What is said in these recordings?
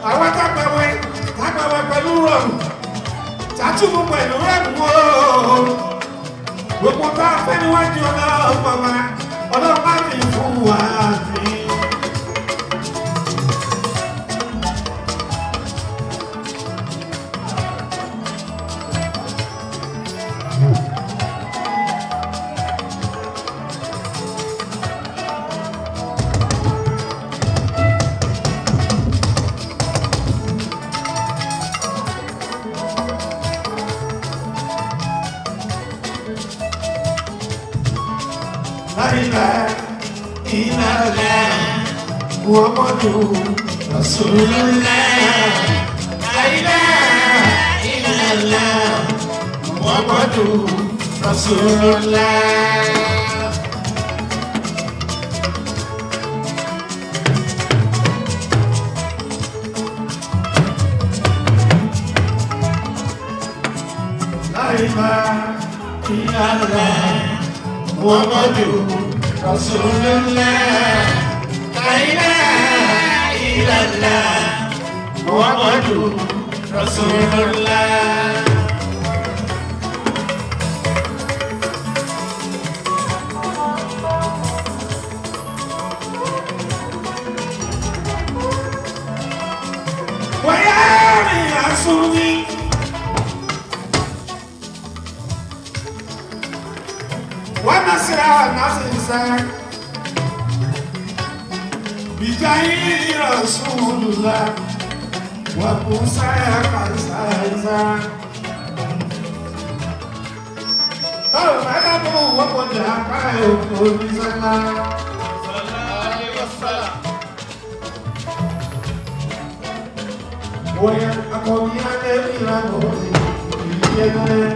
àwọn tápẹ̀wẹ̀ tápẹ̀wẹ̀ pẹ̀lú rọrùn tàtúbù pẹ̀lú rọrùn o gbogbo tá a fẹ́ níwájú ọlọ́pàá wa ọlọ́pàá mi fún wa mi. láìlá ìlàlá muhammadu rasulillah láìlá ìlàlá muhammadu rasulillah. láìlá ìlàlá muhammadu rasulillah láìlá ìlàlá muhammadu rasulillah. wáyà mi àsúnmi. ونصر نصر بجاي رسول الله وموسى قصيصا فمنه ومجاك يقول سلام ويقوم يا نبي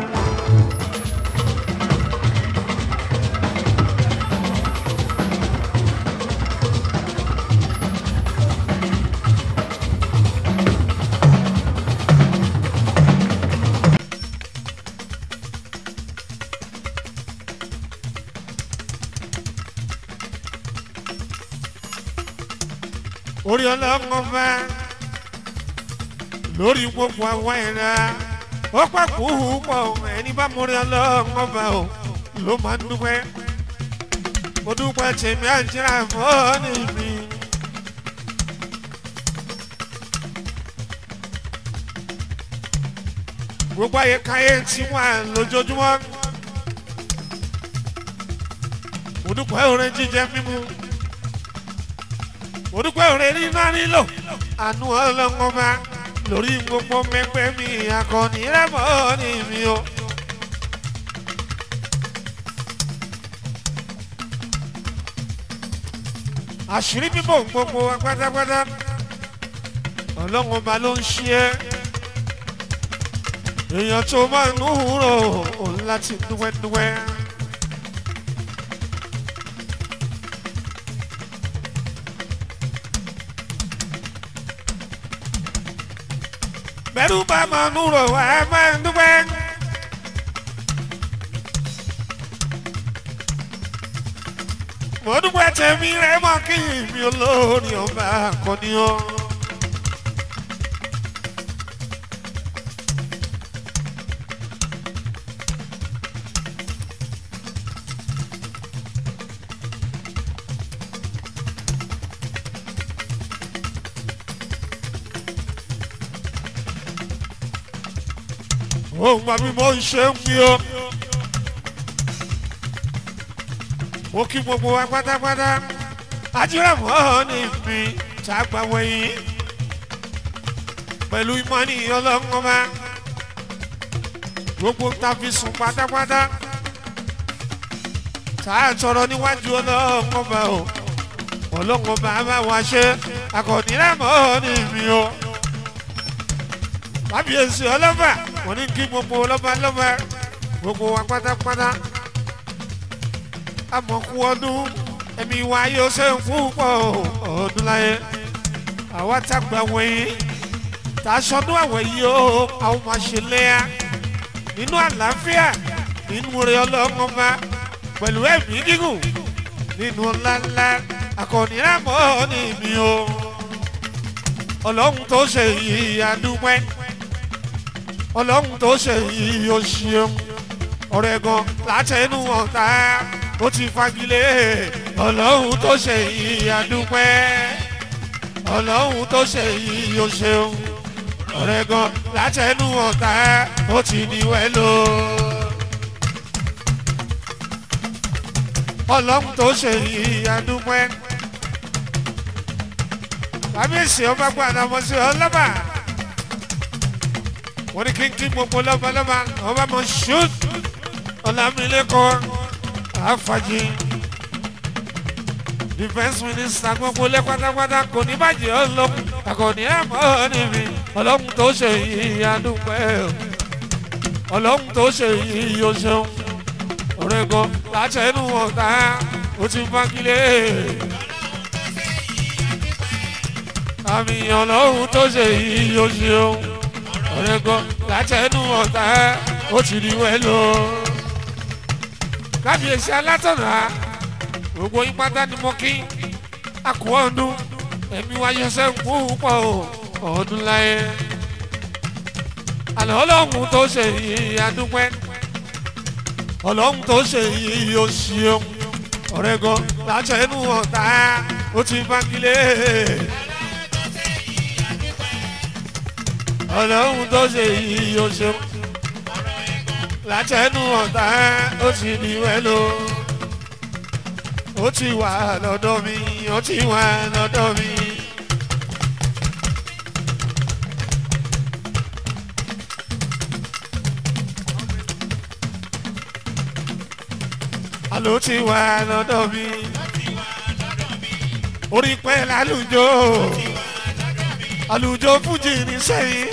orí ọlọ́run fẹ́ lórí gbogbo àwọn ẹ̀rá ó pàkó pọ̀ ẹni bá mórí ọlọ́run fẹ́ o ló máa ń dúpẹ́ mo dúpẹ́ tèmi àjẹrà fọ́ọ̀nì mi. gbogbo ayé káyé tí wọ́n lójoojúmọ́ mo dúpẹ́ orin jíjẹ mímu mo dúpẹ́ òrè nínú nílò àánú ọlọ́ngọ́mà lórí gbogbo mẹ́gbẹ́ mi akọni rẹ́mọ́ ní mi o. àṣírí bíbọ̀ gbogbo wa pátápátá ọlọ́ngọ́mà ló ń ṣe é èèyàn tó máa ń húrò òun láti dúwẹ́dúwẹ́. bẹ́rù bá máa ń rò wá máa ń dúpẹ́. mo dúpẹ́ tẹ̀mí rẹ̀ mọ́ kí mi olórí ọba akọni o. ohun àbí mo ń ṣe ń fi o. mo kí gbogbo wa pátápátá ajíràmọ́ ní mi tá a gbà wẹ̀yìn pẹ̀lú ìmọ̀ni ọlọ́ngọ́mà gbogbo ta fi sùn pátápátá tá a tọrọ níwájú ọlọ́ngọ́mà o ọlọ́ngọ́mà bá wa ṣe akọ̀nìràmọ́ ní mi o kábíyèsí ọlọ́fà mo ní kí gbogbo ọlọ́ba lọ́ba gbogbo wa pátápátá àmọ̀kú ọdún ẹ̀mí wa yóò ṣe ń fún pọ̀ ọdún láyé àwa tàgbà wọ̀nyí tá a ṣọdún àwẹ̀ yìí ó àwọn máa ṣe léyà nínú àlàáfíà nínú rẹ̀ ọlọ́mọba pẹ̀lú ẹ̀mí gígùn nínú ńláńlá akọ̀nìyàmọ́ ní mi o ọlọ́run tó ṣe yìí adúpẹ́ ọlọ́run tó ṣe yìí ó ṣeun ọ̀rẹ́ gan látẹnu ọ̀tá ó ti fagilé ọlọ́run tó ṣe yìí adúpẹ́ ọlọ́run tó ṣe yìí ó ṣeun ọ̀rẹ́ gan látẹnu ọ̀tá ó ti ní wẹ́lò. ọlọ́run tó ṣe yìí adúpẹ́ kábíyèsí ọba gbọ́dọ̀ ọmọ sí ọlọ́ba wọ́n ní kínkín gbogbo lọ́balọ́ba ọba mọ̀ ṣùt ọ̀làmìlẹ́kọ̀ àfàjì defence minister gbogbo lẹ́ pátápátá kò ní bàjẹ́ ọlọ́run àkọ́ní ẹ̀ mọ́ níbi ọlọ́run tó ṣe yìí adúpẹ́ ọlọ́run tó ṣe yìí yóò ṣeun ọ̀rẹ́ gan látẹnu ọ̀tá ó ti fagilé. àmì ọlọ́run tó ṣe yìí yóò ṣeun ọ̀rẹ́ gan látẹnu ọ̀tá ó ti di wẹ́lò. kábíyèsí alátọ̀nà gbogbo yín pátá ni mo kí àkú ọdún ẹ̀mí wáyé sẹ́kù púpọ̀ ọdún láyé. àlọ́ ọlọ́run tó ṣe yìí adúpẹ́ ọlọ́run tó ṣe yìí yóò ṣeun ọ̀rẹ́ gan látẹnu ọ̀tá ó ti fagilé. ọlọ́run tó ṣe yìí yóò ṣeun látẹnu ọ̀tá ó ti ní wẹ́lò ó ti wà lọ́dọ̀ mi ó ti wà lọ́dọ̀ mi. àló ti wà lọ́dọ̀ mi orí pẹ́ lálùjọ àlùjọ fújì ní sẹ́yìn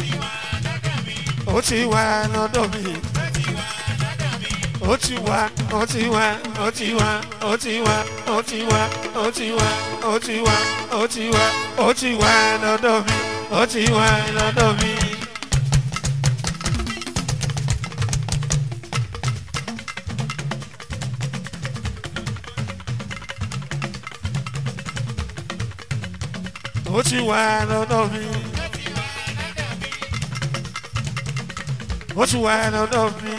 ó ti wà lọ́dọ̀ mi ó ti wà ó ti wà ó ti wà ó ti wà ó ti wà ó ti wà ó ti wà ó ti wà ó ti wà lọ́dọ̀ mi ó ti wà lọ́dọ̀ mi. ó ti wà lọ́dọ̀ mi. ó ti wà lọ́dọ̀ mi.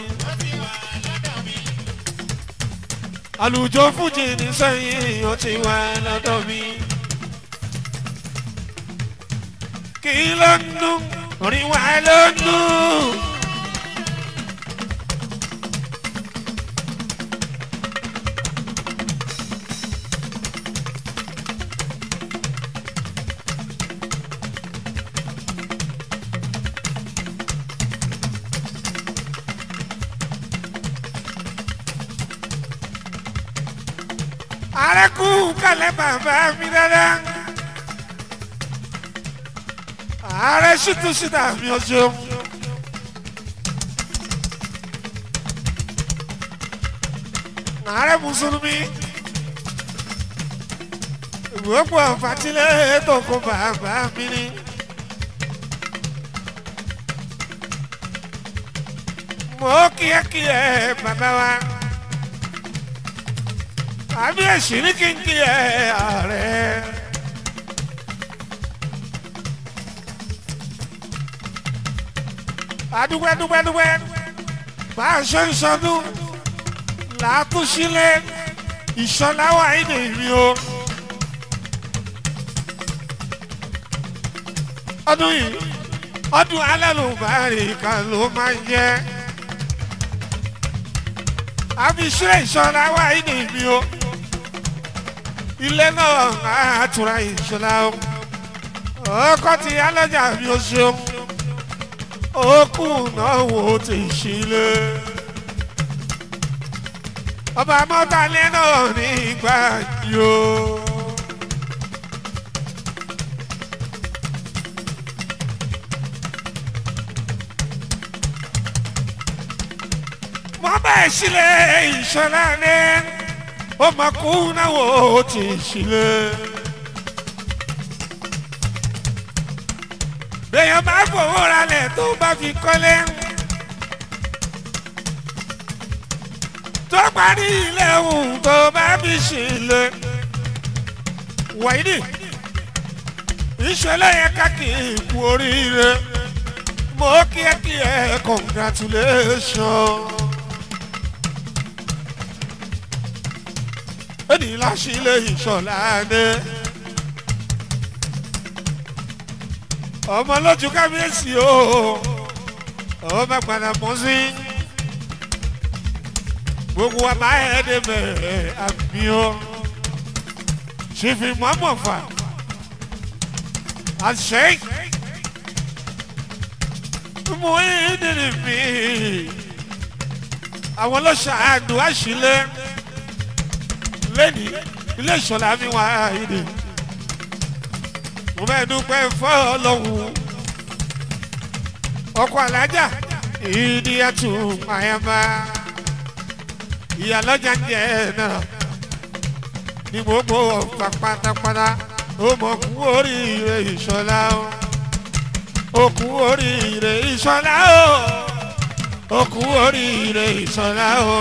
àlùjọ fújì ní sẹ́yìn ó ti wà lọ́dọ̀ mi. kí ló ń dún orin wa ló ń dún. ààrẹ kú kálẹ̀ bàbá mi dáadáa ààrẹ ṣùtú síta mi ò ṣeun. ààrẹ mùsùlùmí ìwọ́pọ̀ àfàtìlẹ̀ tó kó bàbá mi ní. mo kíákíá bàbá wa àbí èsì ní kí n kí ẹ ààrẹ. adúgbẹ́ dúgbẹ́ dúgbẹ́ bá a ṣe ń sọdún làátúnṣílẹ̀ ìṣọláwà ìdè mi o. ọdún yìí ọdún alálùbárì kan ló máa ń jẹ́ àfi ṣe ìṣọláwà ìdè mi o ilé náà á tura ìṣọlá o ọkọ ti alájà mi ò ṣeun okùn náà wò ó ti ṣílé ọba mọ́tàlẹ́ náà nígbà yóò. mo bẹ́ẹ̀ sílẹ̀ ìṣọlá ní ọmọkùnrin náà wò ó ti ṣílé. bẹ́ẹ̀ bá fowó ralẹ̀ tó bá fi kọ́lé. tó parí ilé ohun tó bá fi ṣílé. wàyídì ìṣẹ̀lẹ̀ yẹn káàkiri ikú oríire mo kí ẹ kí ẹ congratulation. èdè láṣìlẹ̀ ìṣọ̀lá dé. ọmọ lójú kábíyèsí o ọba padà mọ́ sí gbogbo wa máa ẹ̀ ẹ́ débẹ̀ àmì o ṣèfì mọ́mọ́ fà àṣẹ mú ìdílé mi àwọn ọlọ́ṣàánú àṣìlẹ̀ lẹ́ni ilé ìṣọ̀lá mi wá ìdè mo bẹ́ẹ̀ dúpẹ́ fọ́ọ̀lọ́hún ọkọ̀ alájà ìdíyàtú àyàmá ìyàlọ́jà ń jẹ́ náà ní gbogbo ọ̀pá pátápátá ó mọ̀ kú oríire ìṣọ̀lá o ó kú oríire ìṣọ̀lá o ó kú oríire ìṣọ̀lá o.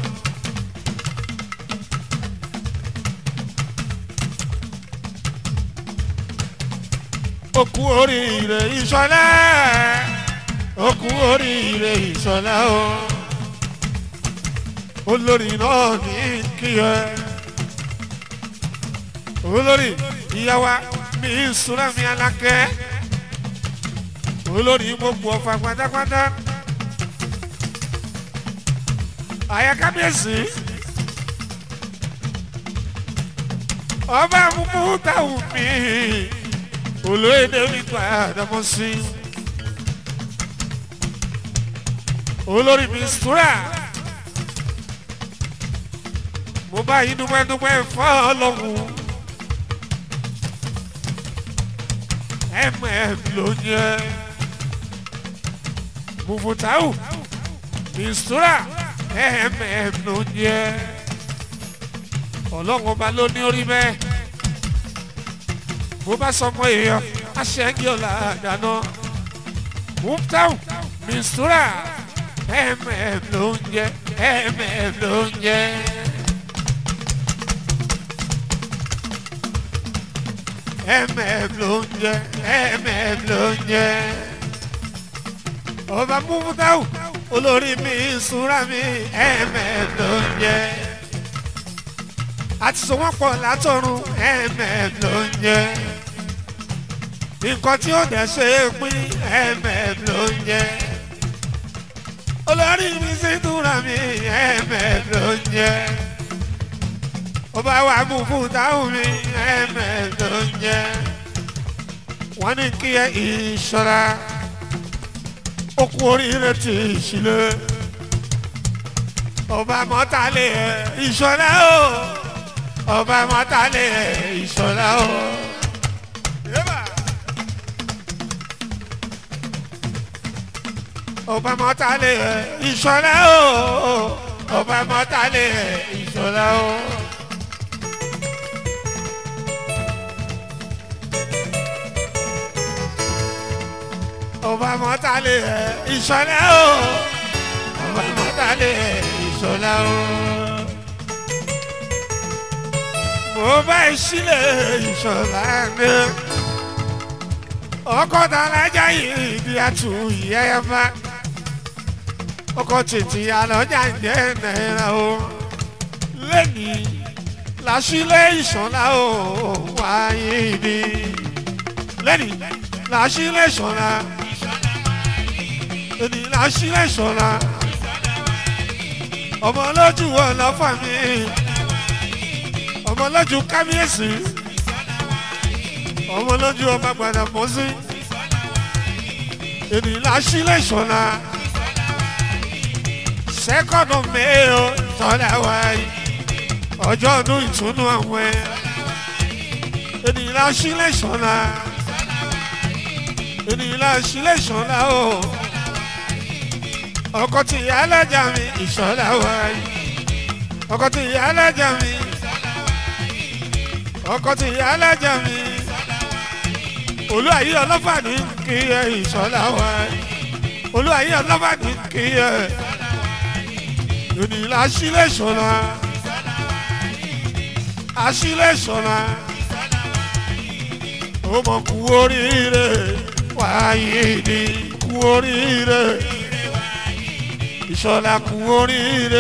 ó kú oríire ìṣọ̀lá ó kú oríire ìṣọ̀lá o olórí náà ní kíyẹ olórí ìyáwá mi ìṣúra mi alákẹ́ olórí gbogbo ọ̀fà pátápátá àyàkábíyèsí ọba múmú táwọn mi olóyèdè mi gba àdámọ́ sí olórí mi ìṣúra mo bá yín dúpẹ́ dúpẹ́ fọ́ ọlọ́run. mm ló ń yẹ mufutau mistura mm ló ń yẹ ọlọ́run ọba ló ní orí bẹ́ẹ̀ bó bá sọmọ èèyàn aṣẹ́gi ọ̀la dáná mufutau mistura mm ló ń yẹ mm ló ń yẹ. mm ló ń jẹ mm ló ń jẹ ọba mufutau olórí mi ìṣúra mi mm ló ń jẹ àti sọwọ́pọ̀ látọ̀run mm ló ń jẹ nǹkan tí ó dẹ̀ ṣe é pín mm ló ń jẹ olórí mi ìṣúra mi mm ló ń jẹ ọba wa mú fún táwọn mi ẹ̀mẹ̀ ló ń jẹ́ wọ́n ní kí ẹ ìṣọ́ra ó kú oríire tí ìṣílẹ̀ ọba mọ́tàlẹ́ ìṣọ́ra o ọba mọ́tàlẹ́ ìṣọ́ra o. ọba mọ́tàlẹ́ ìṣọ́ra o ọba mọ́tàlẹ́ ìṣọ́ra o. ọba mọ́tàlẹ́ ìṣọ́lá o ọba mọ́tàlẹ́ ìṣọ́lá o. mo bá ìṣílẹ̀ ìṣọ́lá mi ọkọ̀ tàlájà yìí di àtú ìyẹ́yẹ́fà ọkọ̀ tètè àlọ́jà ń jẹ́ náírà o lẹ́nìí làṣílẹ̀ ìṣọ́lá o wáyé ni lẹ́nìí làṣílẹ̀ ìṣọ́lá èdè làṣílẹ̀ ṣọ̀la ọmọ lójú wọn lọ́fà mi ọmọ lójú kábíyèsí ọmọ lójú ọba gbàdà pọ̀ sí èdè làṣílẹ̀ ṣọ̀la sẹ́kọ̀dọ̀ mẹ́ẹ̀ọ́ tọ́lá wáyé ọjọ́ ọdún ìtùnú àwọn ẹ̀ èdè làṣílẹ̀ ṣọ̀la èdè làṣílẹ̀ ṣọ̀la o ọkọ tí ìyá alájà mi ìṣọlá wáyé ọkọ tí ìyá alájà mi ọkọ tí ìyá alájà mi olúwàyí ọlọ́fàní kí ẹ ìṣọlá wáyé olúwàyí ọlọ́fàní kí ẹ onílà sílẹ̀ ṣọlá aṣílẹ̀ ṣọlá ọmọ kú oríire wáyé ni kú oríire ìṣọ̀lá kú oríire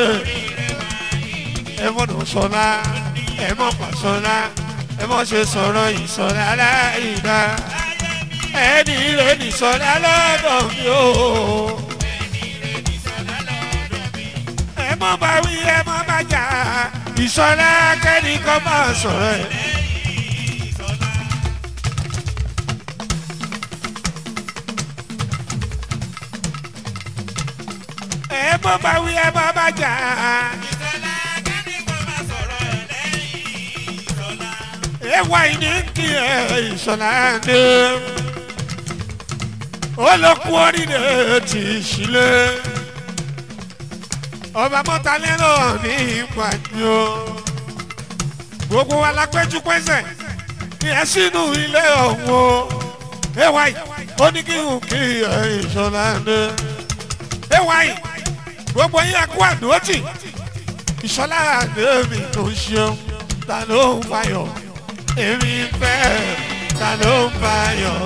ẹ mọ̀nà ṣọlá ẹ mọ̀ pàṣọlá ẹ mọ̀ ṣe sọ̀rọ̀ ìṣọ̀lá láìda ẹni rẹ̀ nìṣọ̀lá lọ́dọ̀ mi o. ẹ mọ̀ bá wí ẹ mọ̀ bá jà ìṣọ̀lá kẹ́nìkan máa sọ̀rọ̀ ẹ̀. ẹ mọ̀ bá wí ẹ mọ̀ bá jà. ewa ìní kí ẹ ìṣọ̀lá dé olókùn orílẹ̀ ti ṣílẹ̀ ọba mọ́tàlélọ́ ní ìpàdé o gbogbo wa la péjú pésẹ̀ ní ẹ sínú ilé ọ̀hún o ewa yìí ó ní kí n kí ẹ ìṣọ̀lá dé ewa yìí gbogbo yín akú àdótì ìṣọ̀lá dé mi tó ṣeun ta ló ń fayọ̀ èmi fẹ́ ta ló ń fayọ̀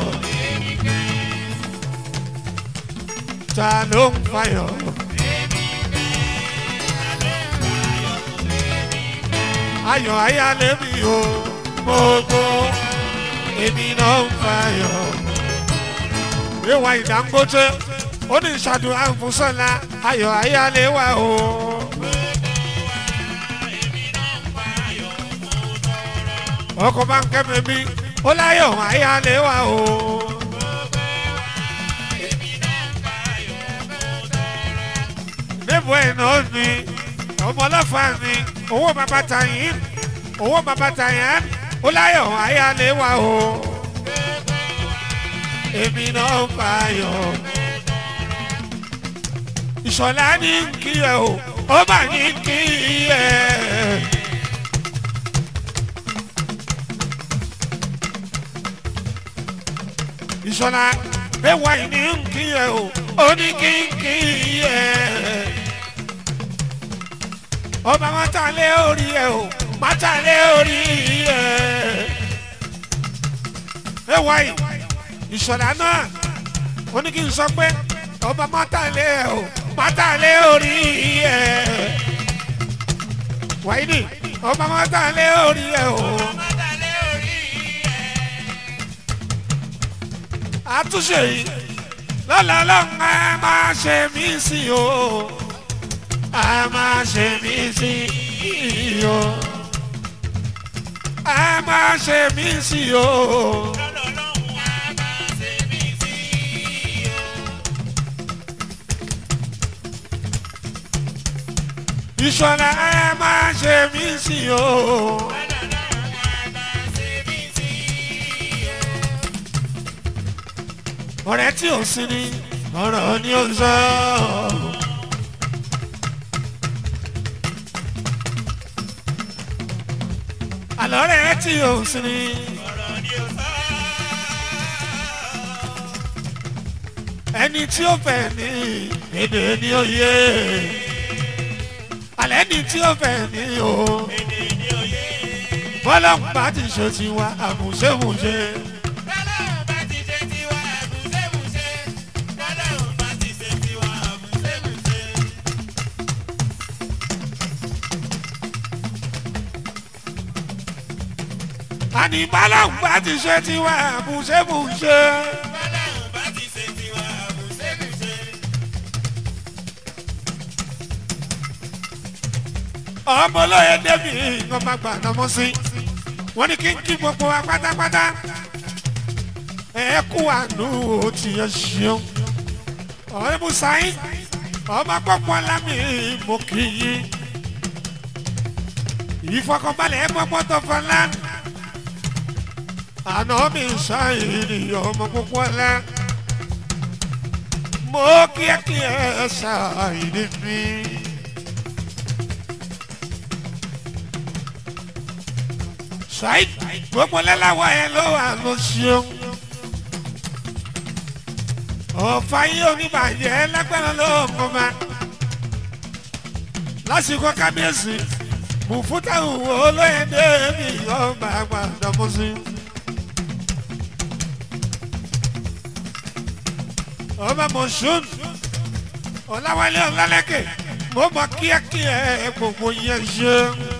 ta ló ń fayọ̀. ayọ̀ ayálé mi o gbogbo èmi náà ń fayọ̀. ìwà ìdángóté ó ní ìṣàdúrà fún sọ́la ayọ̀ ayálé wa o. ọkọ̀ bá ń kẹ́mi bí ó láyọ̀ ayálé wa o. níbo ẹ̀ náà ni ọmọ ọlọ́fà ni owó bàbá tàyín owó bàbá tàyín ó láyọ̀ ayálé wa o. èmi náà ń fayọ̀. ìṣọ̀lá ní kí ẹ o ó mà ní kí ẹ. ìṣọ̀lá ẹwà ìní ń kí ẹ o ó ní kí n kí ẹ. ọba mọ́tàlé orí ẹ o mọ́tàlé orí ẹ. ẹwà yìí ìṣọ̀lá náà ó ní kí n sọ pé ọba mọ́tàlé ẹ o mọ́tàlé orí ẹ. wàyí ni ọba mọ́tàlé orí ẹ o. àtúnṣe yìí lọ́la lọ́hùn á máa ṣe mí sí o á máa ṣe mí sí o á máa ṣe mí sí o. ìṣọ̀lá á máa ṣe mí sí o. ọ̀rẹ́ tí ò sí ni ọ̀rọ̀ ni ó ń sọ. àlọ́ rẹ̀ tí ò sí ni. ẹni tí ó fẹ́ ní èdè ni ó yé alẹ́ ni tí ó fẹ́ ní o bọ́lá ń bá ti ṣe tiwa àmùṣemùṣe. àní bọ́lá ń bá ti ṣe tiwa àmùṣemùṣe. ọmọ olóye débi nǹkan bá gbà nọmọ sí wọn ní kí n kí gbogbo wa pátápátá ẹ kú àánú ó ti yẹ ṣeun ọ̀rẹ́ musaí ọmọ pọ̀pọ̀ lámì mo kì í yí ìfọkànbalẹ̀ pọ̀pọ̀ tó fọlá àná mi ṣáìrì ọmọ pọ̀pọ̀ lá mo kí ẹ kí ẹ ṣáìrì mi. ṣáì gbogbo lẹ́láwọ̀ ẹ ló wà ló ṣeun. ọ̀fà yìí oníbàjẹ́ lágbára ló mọ̀ ma. lásìkò kábíyèsí mùfútà òwò olóyèdè mi ọgbà àgbàdo mọ́sí. ọba mọ̀ṣún ọ̀làwálé ọ̀làlẹ́kẹ̀ mo mọ kíákíá gbogbo yẹn ṣe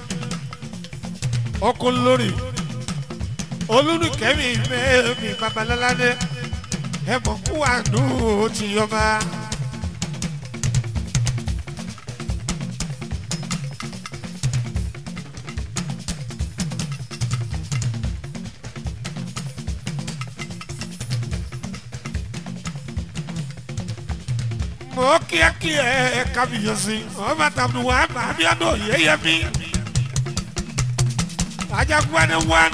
ọkọ lórí olùdókẹ́mi mẹ́mi babaláládé ẹ mọ̀ kú àánú ti yọba. mọ kíákíá ẹ kábíyèsí ọba tàbí wà ábíádọ yẹyẹmí ajagunwani wọn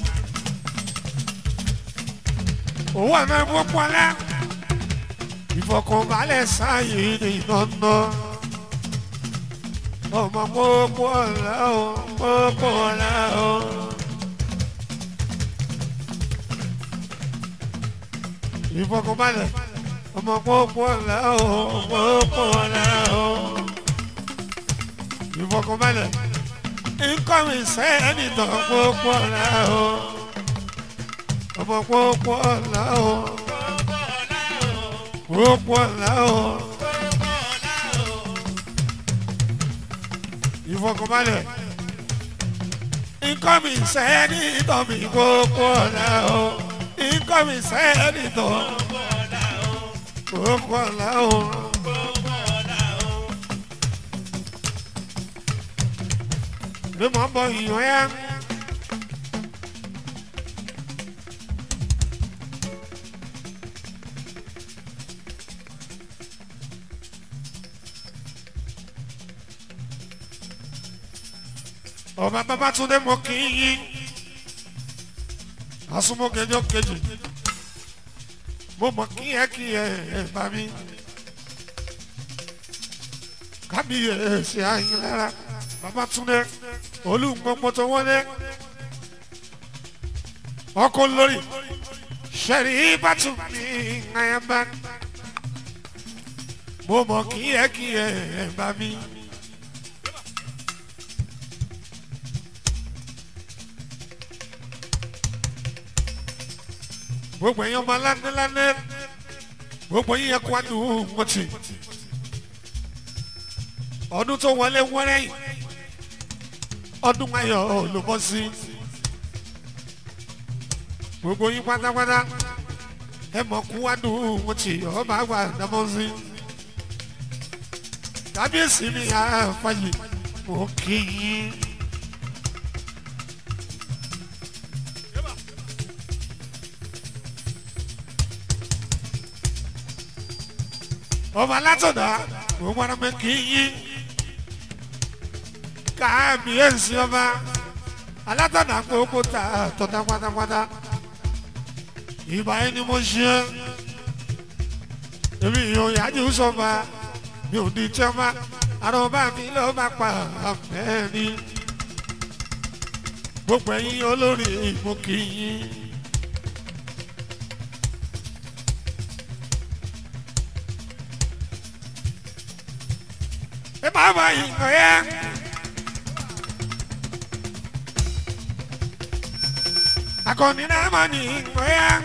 owó àná gbogbo ọlá ìfọkànbalẹ̀ sáàyè ní ìnáná ọmọ gbogbo ọlá o gbogbo ọlá o. ìfọkànbalẹ̀ ọmọ gbogbo ọ̀la o gbogbo ọ̀la o ìfọkànbalẹ̀ nkọ́mi sẹ́ni tán gbogbo ọ̀la o ọmọ gbogbo ọ̀la o gbogbo ọ̀la o ìfọkànbalẹ̀ nkọ́mi sẹ́ni tán mi gbogbo ọ̀la o nkọ́mi sẹ́ni tán gbogbo ọ̀la o. bí mo bọ ìyàn yá. ọba Babátúndé mo kì í yín asúmọ́kẹjọ kejì mo mọ kí ẹ kí ẹ ẹ bá mi kábíyèsí ayé lára Babátúndé olùgbọ́npọ̀tọ̀ wọlé ọkọ lórí sẹ́rí bàtú mi àyàmbá mo mọ kí ẹ kí ẹ ẹ bá mi. gbogbo ẹ̀yin ọmọ lánàlánà gbogbo yín yẹ kó àdùn mọ́tì ọdún tó wọlé wẹ́rẹ́ yìí ọdún ayọ̀ ló bọ́ sí gbogbo yín pátápátá ẹ mọ̀ kó àdùn mọ́tì ọba àgbà dámọ́ sí kábíyèsí mi àfàyè mo kì í. ọba látọ̀dá gbogbo ara mi kì í yí káàbíyèsí ọba alátọ̀dá gbogbo ta tọ̀dá pátápátá ìbá yẹn ni mo ṣe èmi yóò yájú sọba mi ò di tíọ́mà àròbá mi ló bá pa àmẹ́rin gbogbo ẹ̀yin olórí mo kì í yí. ẹ máa bá ìgbọ̀ yẹn. akọni náà máa ní ìgbọ̀ yẹn.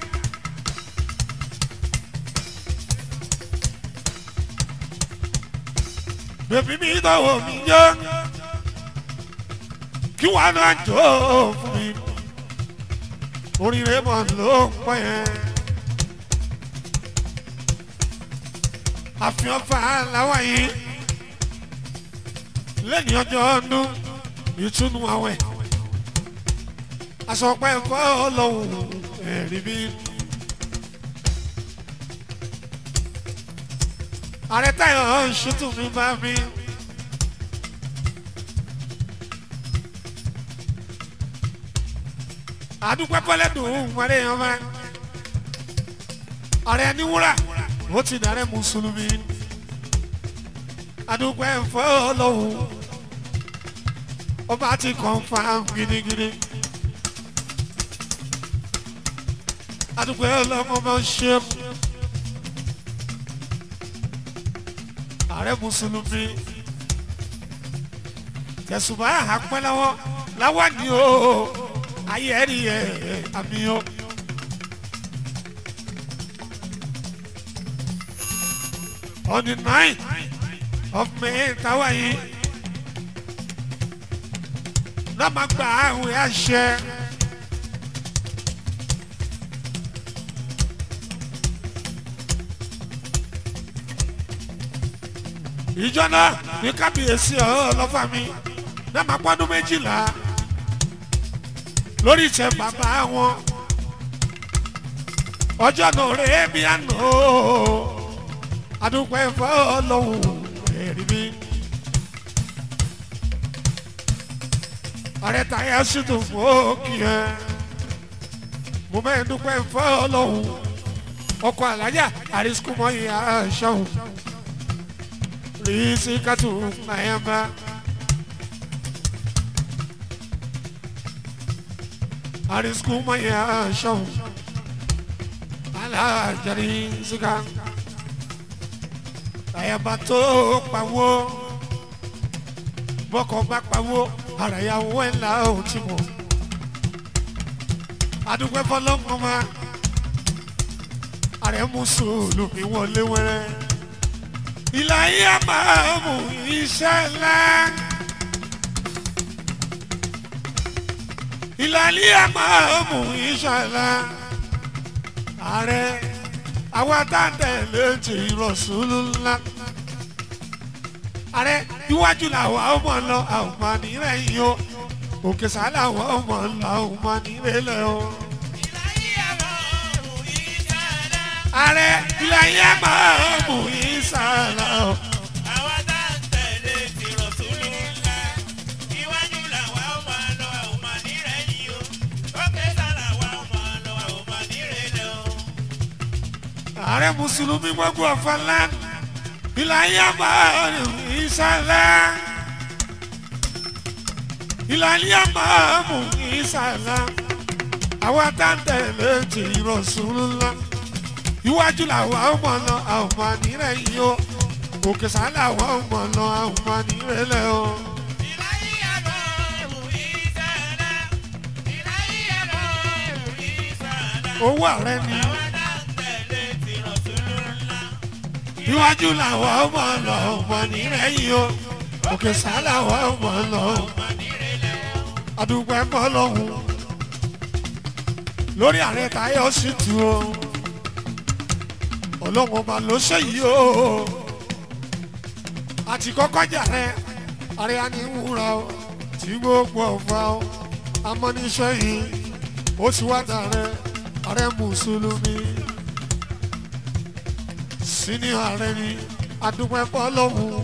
bèbí mi dọ̀wọ́ mi yọ kí wàá náà jọ fún mi oríire mọ̀ ló ń pọ̀ yẹn. àfihàn fa làwọn yìí lẹ́ni ọjọ́ ọdún ìtúnu àwẹ̀ àsọpẹ́ fọ́ ọlọ́run ẹ̀rí bí. ààrẹ táyọ̀ ṣètò mi bá mi. àdúgbò pẹ́lẹ́dùn wọlé yan bá. ààrẹ níwúrà ó ti dàrẹ́ mùsùlùmí adúpẹ́ fọ́ ọlọ́run ọba ti confam gidigidi adúpẹ́ ọlọ́run ọba ṣe ààrẹ mùsùlùmí tẹ̀sùbá àpẹ́ lọ́wọ́ láwọn ni o ayé ẹ̀rí ẹ̀ àmì o. on the ninth of May táwa yìí náà máa gba àwìn àṣẹ. ìjọ náà ní kábíyèsí ọlọ́fà mi náà máa pọ́dún méjìlá lórí ìtẹ̀ bàbá wọn ọjọ́ náà rèé bí àná adúpẹ́ fọlọ́hún ẹ̀rí mi. ààrẹ táyà sì tún fún òkì ẹ mo mẹ́rin dúpẹ́ fọlọ́hún ọkọ̀ alájà àrísíkúmọ́ ìyá ṣọ́hún rizikatu mayamba. arisku maya shau ala jari zika ayaba tó pawó bọ́kọ̀ bá pawó ara ìyàwó ẹ̀ ńlá ò tí mọ̀ adúgbò fọlọ́mọ ma ààrẹ mùsùlùmí wọlé wẹ́rẹ́ ìlà yìí a máa mú iṣẹ́ ńlá. ìlà yìí a máa mú iṣẹ́ ńlá. ààrẹ àwa tá a tẹ̀lé ti rọ̀ṣùlù ńlá. ààrẹ iwájú làwọn ọmọ lọ àwọn ọmọ nírẹ̀yìn o òkè sálà àwọn ọmọ lọ àwọn ọmọ nírẹ̀lẹ̀ o. ààrẹ ìlà yìí a máa mú iṣẹ́ ńlá o. Àwa tá à ń tẹ̀lé ti Rọ̀súlù ńlá. Iwájú làwa ó máa lọ, a ò máa nírẹ̀yìn o. Òkè sá làwa ó máa lọ, a ò máa nírẹ̀lẹ̀ o. ààrẹ mùsùlùmí gbogbo ọ̀fọ̀lá ìlàyé àmàlù ìsàlẹ̀ ìlàyé àmàlù ìsàlẹ̀ àwọn táǹtẹ̀lẹ̀ ti Rasulullah iwájú làwọn ọmọ lọ àwọn ọmọ nírẹ̀yìn o òkè sálà àwọn ọmọ lọ àwọn ọmọ nírẹ̀lẹ̀ o. Ìláyé àlọ́rù ìsàlá. Ìláyé àlọ́rù ìsàlá. owó ààrẹ ni Àwa tá à ń tẹ̀lé ti Rọ̀súlù ńlá. iwájú làwọn ọmọ lọ ọmọ nírẹ̀yìn o òkè sálà àwọn ọmọ lọ Máa nírẹ̀lẹ̀ o. adúgbò ẹ̀mọ́ lọ́hùn lórí ààrẹ táyọ̀ sì tu o ọlọ́run ọba ló ṣe yìí o àti kọ́kọ́ jà rẹ ààrẹ aníwúra o tí gbogbo ọ̀fà o amọ́níṣẹ́ yìí ó ti wá dàrẹ ààrẹ mùsùlùmí sínú ààrẹ ni adúgbò ẹ̀mọ́ lọ́hùn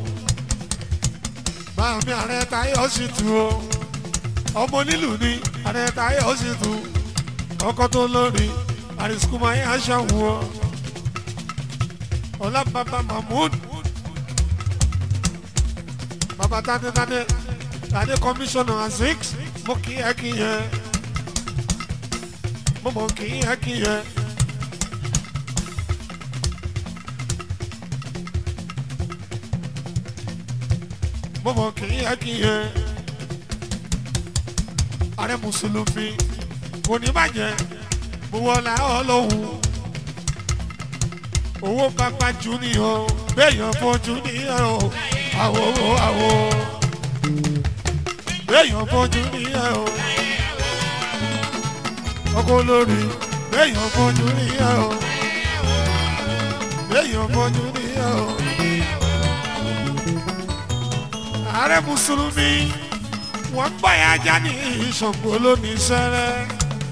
báàmì ààrẹ táyọ̀ sì tu o ọmọ onílù ni ààrẹ táyọ̀ sì tu ọkọ tó lórí àrísùkúmọ ayé aṣáwó ọ ọlábàbà mahmood bàbá tádétádé tádé kọmíṣánná azik mo kí ẹ kí yẹ mo mọ kí ẹ kí yẹ. mo mọ kí ẹ kí yẹ ààrẹ mùsùlùmí kò ní bàjẹ́ mo wọlé ọlọ́hun owó pápá jù ní o béèyàn fojú ní o àwo àwo béèyàn fojú ní o ọkọ olórí béèyàn fojú ní o béèyàn fojú ní o ààrẹ mùsùlùmí wọ́n gbọ́yà ajá ní ìṣọ̀gbọ́ lónìí sẹ́rẹ́.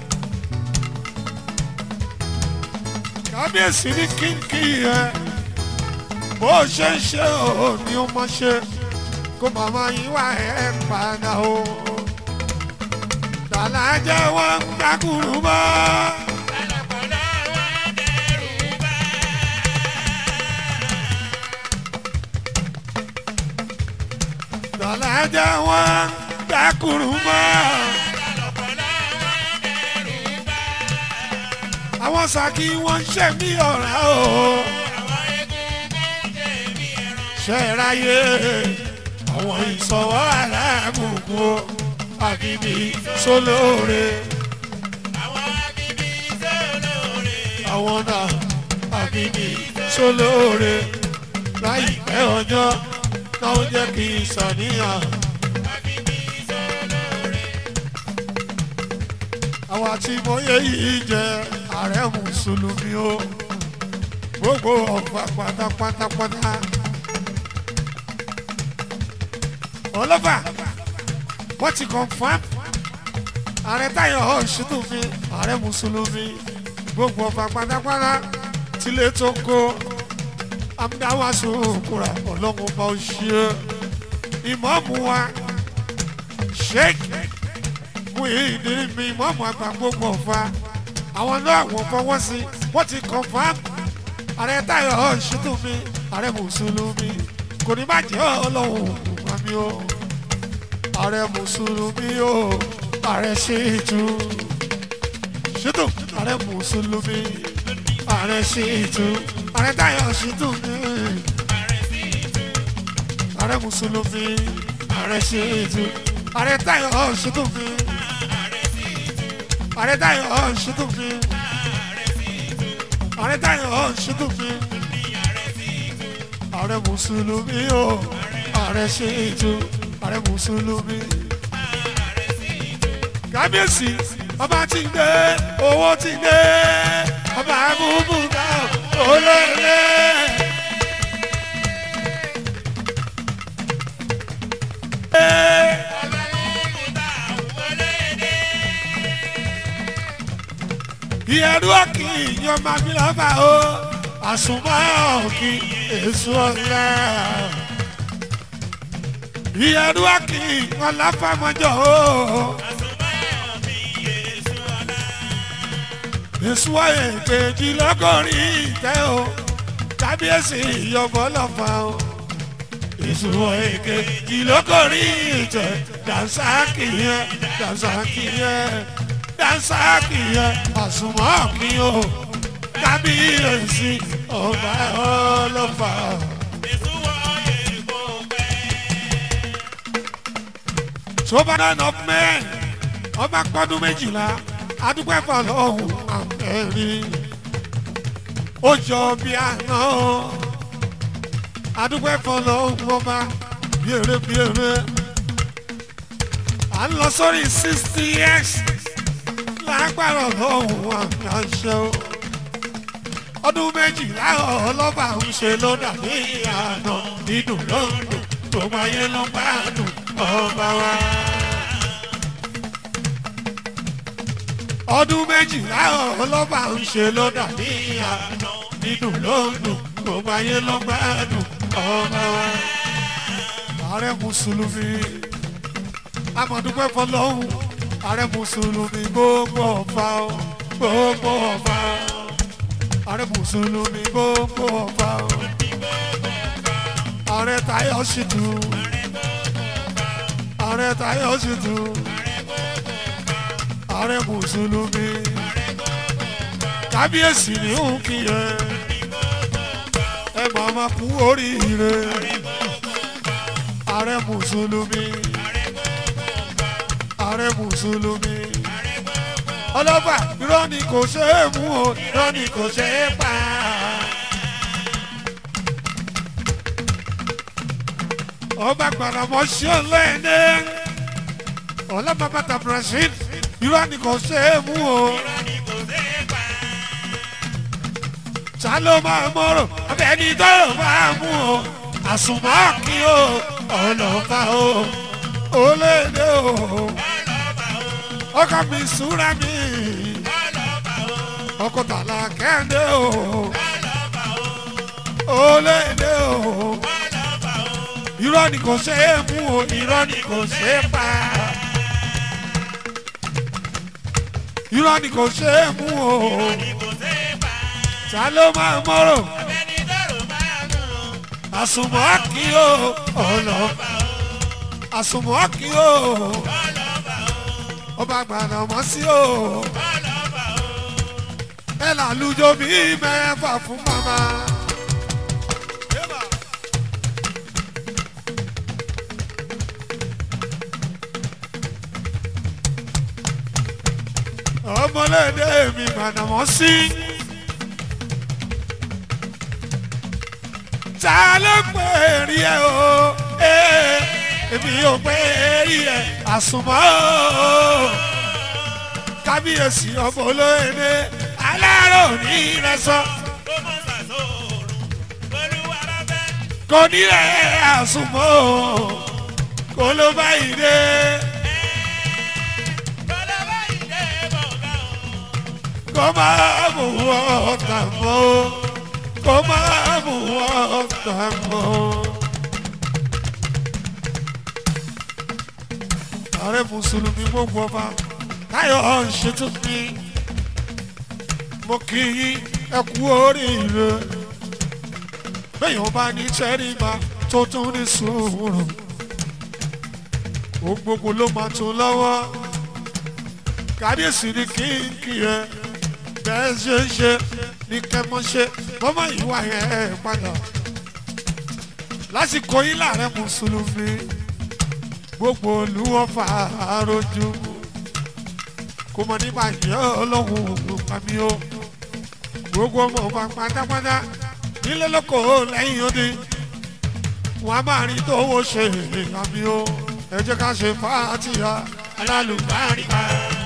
kábíyèsí ní kínkì yẹn bó ṣe ń ṣe ò ní ó mọ ṣe kó màmá yín wá ẹ̀ padà o. tàlà jẹ́ wọ́n ń dákùrú mọ́. Lọ́pọ̀lọ́ wa dẹ́rù bá. tàlà jẹ́ wọ́n ń dákùrú mọ́. Lọ́pọ̀lọ́ wa dẹ́rù bá. àwọn sàkí wọ́n ń ṣe mí ọ̀rá o. Àwọn egungun jẹ bí ẹran. ṣe é ráyè àwọn ìsọ̀wọ́ aláàbùkù o. àbíbí sólóore. Àwọn abíbí sólóore. àwọn náà àbíbí sólóore láìpẹ́ ọjọ́ náà ó jẹ́ kí n ṣàníyàn. àwa tí mo yẹ yìí jẹ ààrẹ mùsùlùmí o gbogbo ọ̀fà pátápátápátá. ọlọ́fà wọ́n ti confam ààrẹ táyọ̀ ọ̀ṣùtù mi ààrẹ mùsùlùmí gbogbo ọ̀fà pátápátá tilé tó kó amúdáwàsó kúra ọlọ́run bá ó ṣe ìmọ̀ọ́mù wa sheikh muhyiddin mi ìmọ̀ọ́mù àgbà gbogbo ọ̀fà àwọn náà wọ́n fọwọ́ sí wọ́n ti confam ààrẹ táyọ̀ ọ̀ṣùtù mi ààrẹ mùsùlùmí kò ní bàjẹ́ ọlọ́run ògùnmá mi o ààrẹ mùsùlùmí o ààrẹ ṣètù ṣètò ààrẹ mùsùlùmí ààrẹ ṣètù ààrẹ táyọ̀ ṣètù mi ààrẹ mùsùlùmí ààrẹ ṣètù ààrẹ táyọ̀ ṣètù mi ààrẹ táyọ̀ ṣètù mi ààrẹ táyọ̀ ṣètù mi ààrẹ mùsùlùmí o ààrẹ ṣètò ààrẹ mùsùlùmí. kábíyèsí ọba ti gbé owó ti gbé ọba abúbúká olóòlé. ìyẹ̀rú ọ̀kì yan máa fi lọ́ba o àsùnmọ́ ọ̀kì èso ọ̀la ìyẹ̀rú ọ̀kì yan láfàmọ́jọ́ o èso èkejì lọ́gọ́rin ìtẹ́ o kábíyèsí ìyọ̀bọ̀ lọ́fà o èso èkejì lọ́gọ́rin ìtẹ́ dànsákì yẹn dànsákì yẹn dànsákì yẹn àsùnmọ́ ọ̀kì o kábíyèsí ọba ọlọ́fà. sobadan of men ọba pọdún méjìlá adúgbò ẹ̀fọ́ lọ́hùn àmẹ́rin ó jọ bí àná adúgbò ẹ̀fọ́ lọ́hùn ọba bíèrè bíèrè à ń lọ sórí sixty years lágbára lọ́hùn àmì àṣẹ o ọdún méjìlá ọlọ́ba ń ṣe ló dàbí àná dídùn lọ́dún gbogbo ayé ló bá dùn ọba wa. ọdún méjìlá ọlọ́ba ń ṣe ló dàbí àná dídùn lọ́dún gbogbo ayé ló bá dùn ọba wa. ààrẹ mùsùlùmí amọ̀dúpẹ́ fọlọ́hún ààrẹ mùsùlùmí gbogbo ọ̀fà gbogbo ọ̀fà ààrẹ mùsùlùmí gbogbo ọba o ààrẹ Táyọ̀ Ṣìtù ààrẹ Táyọ̀ Ṣìtù ààrẹ mùsùlùmí kábíyèsí ní òkì yẹn ẹ máa ma kú oríire ààrẹ mùsùlùmí ààrẹ mùsùlùmí ọlọ́fà irọ́ ni kò ṣe é mú o irọ́ ni kò ṣe é pa. ọba gbàdàmọ́ sí ọlẹ́ẹ̀dẹ́ ọlọ́mọbàtà brazil irọ́ ni kò ṣe é mú o. ta ló máa mọ̀rọ̀ abẹ́ni tó máa mú o àsùnmọ́ kí o ọlọ́fà o olédè o ọkọ mi súra mi ọkọ tàlà kẹ́ndé o olédè o irọ́ ni kò ṣe é mú o irọ́ ni kò ṣe é pa irọ́ ni kò ṣe é mú o ta ló máa mọ́rọ̀ àsùnmọ́ kí o ọ̀nà àsùnmọ́ kí o ọba gbàdá mọ́ sí o ẹ làlùjọ bí mẹ́fà fún mama. ọmọlédè mi gbàdá mọ́ sí. ta ló pè é rí ẹ o ee èmi ò pè é rí ẹ àsùnmọ́ o kábíyèsí ọmọ olóyèdè alárò ní ìrẹsọ ó mọ̀ sàsóòrùn olúwa bá fẹ́. kò ní ẹ àsùnmọ́ o kò ló bá yìí dé kọ́lọ́wọ́ ìdè bọ̀gá o. kò máa mú ọ̀tá mọ́ o kò máa mú ọ̀tá mọ́ o. ààrẹ mùsùlùmí gbogbo ọba táyọ̀ ṣètò mi mo kì í ẹ kú oríire bẹ́ẹ̀ bá ní tẹ́rìbà tó tún ní sùúrù ó gbogbo ló máa tún lọ́wọ́ kábíyèsí ni kí n kí ẹ bẹ́ẹ̀ ṣe ń ṣe ní kẹ́mọ́ ṣe mọ́mọ́ ìwà yẹn ẹ̀ padà lásìkò yìí láàrẹ̀ mùsùlùmí gbogbo olúwọ́fà àròjù kò mọ̀ nípa ìyá ọlọ́run ògùn pàmí o gbogbo ọmọ ọba pátápátá nílé lóko lẹ́yìn odi wọn a máa rí tó owó ṣe àmì o ẹ jẹ́ ká ṣe fàátìyà alálùbáríkà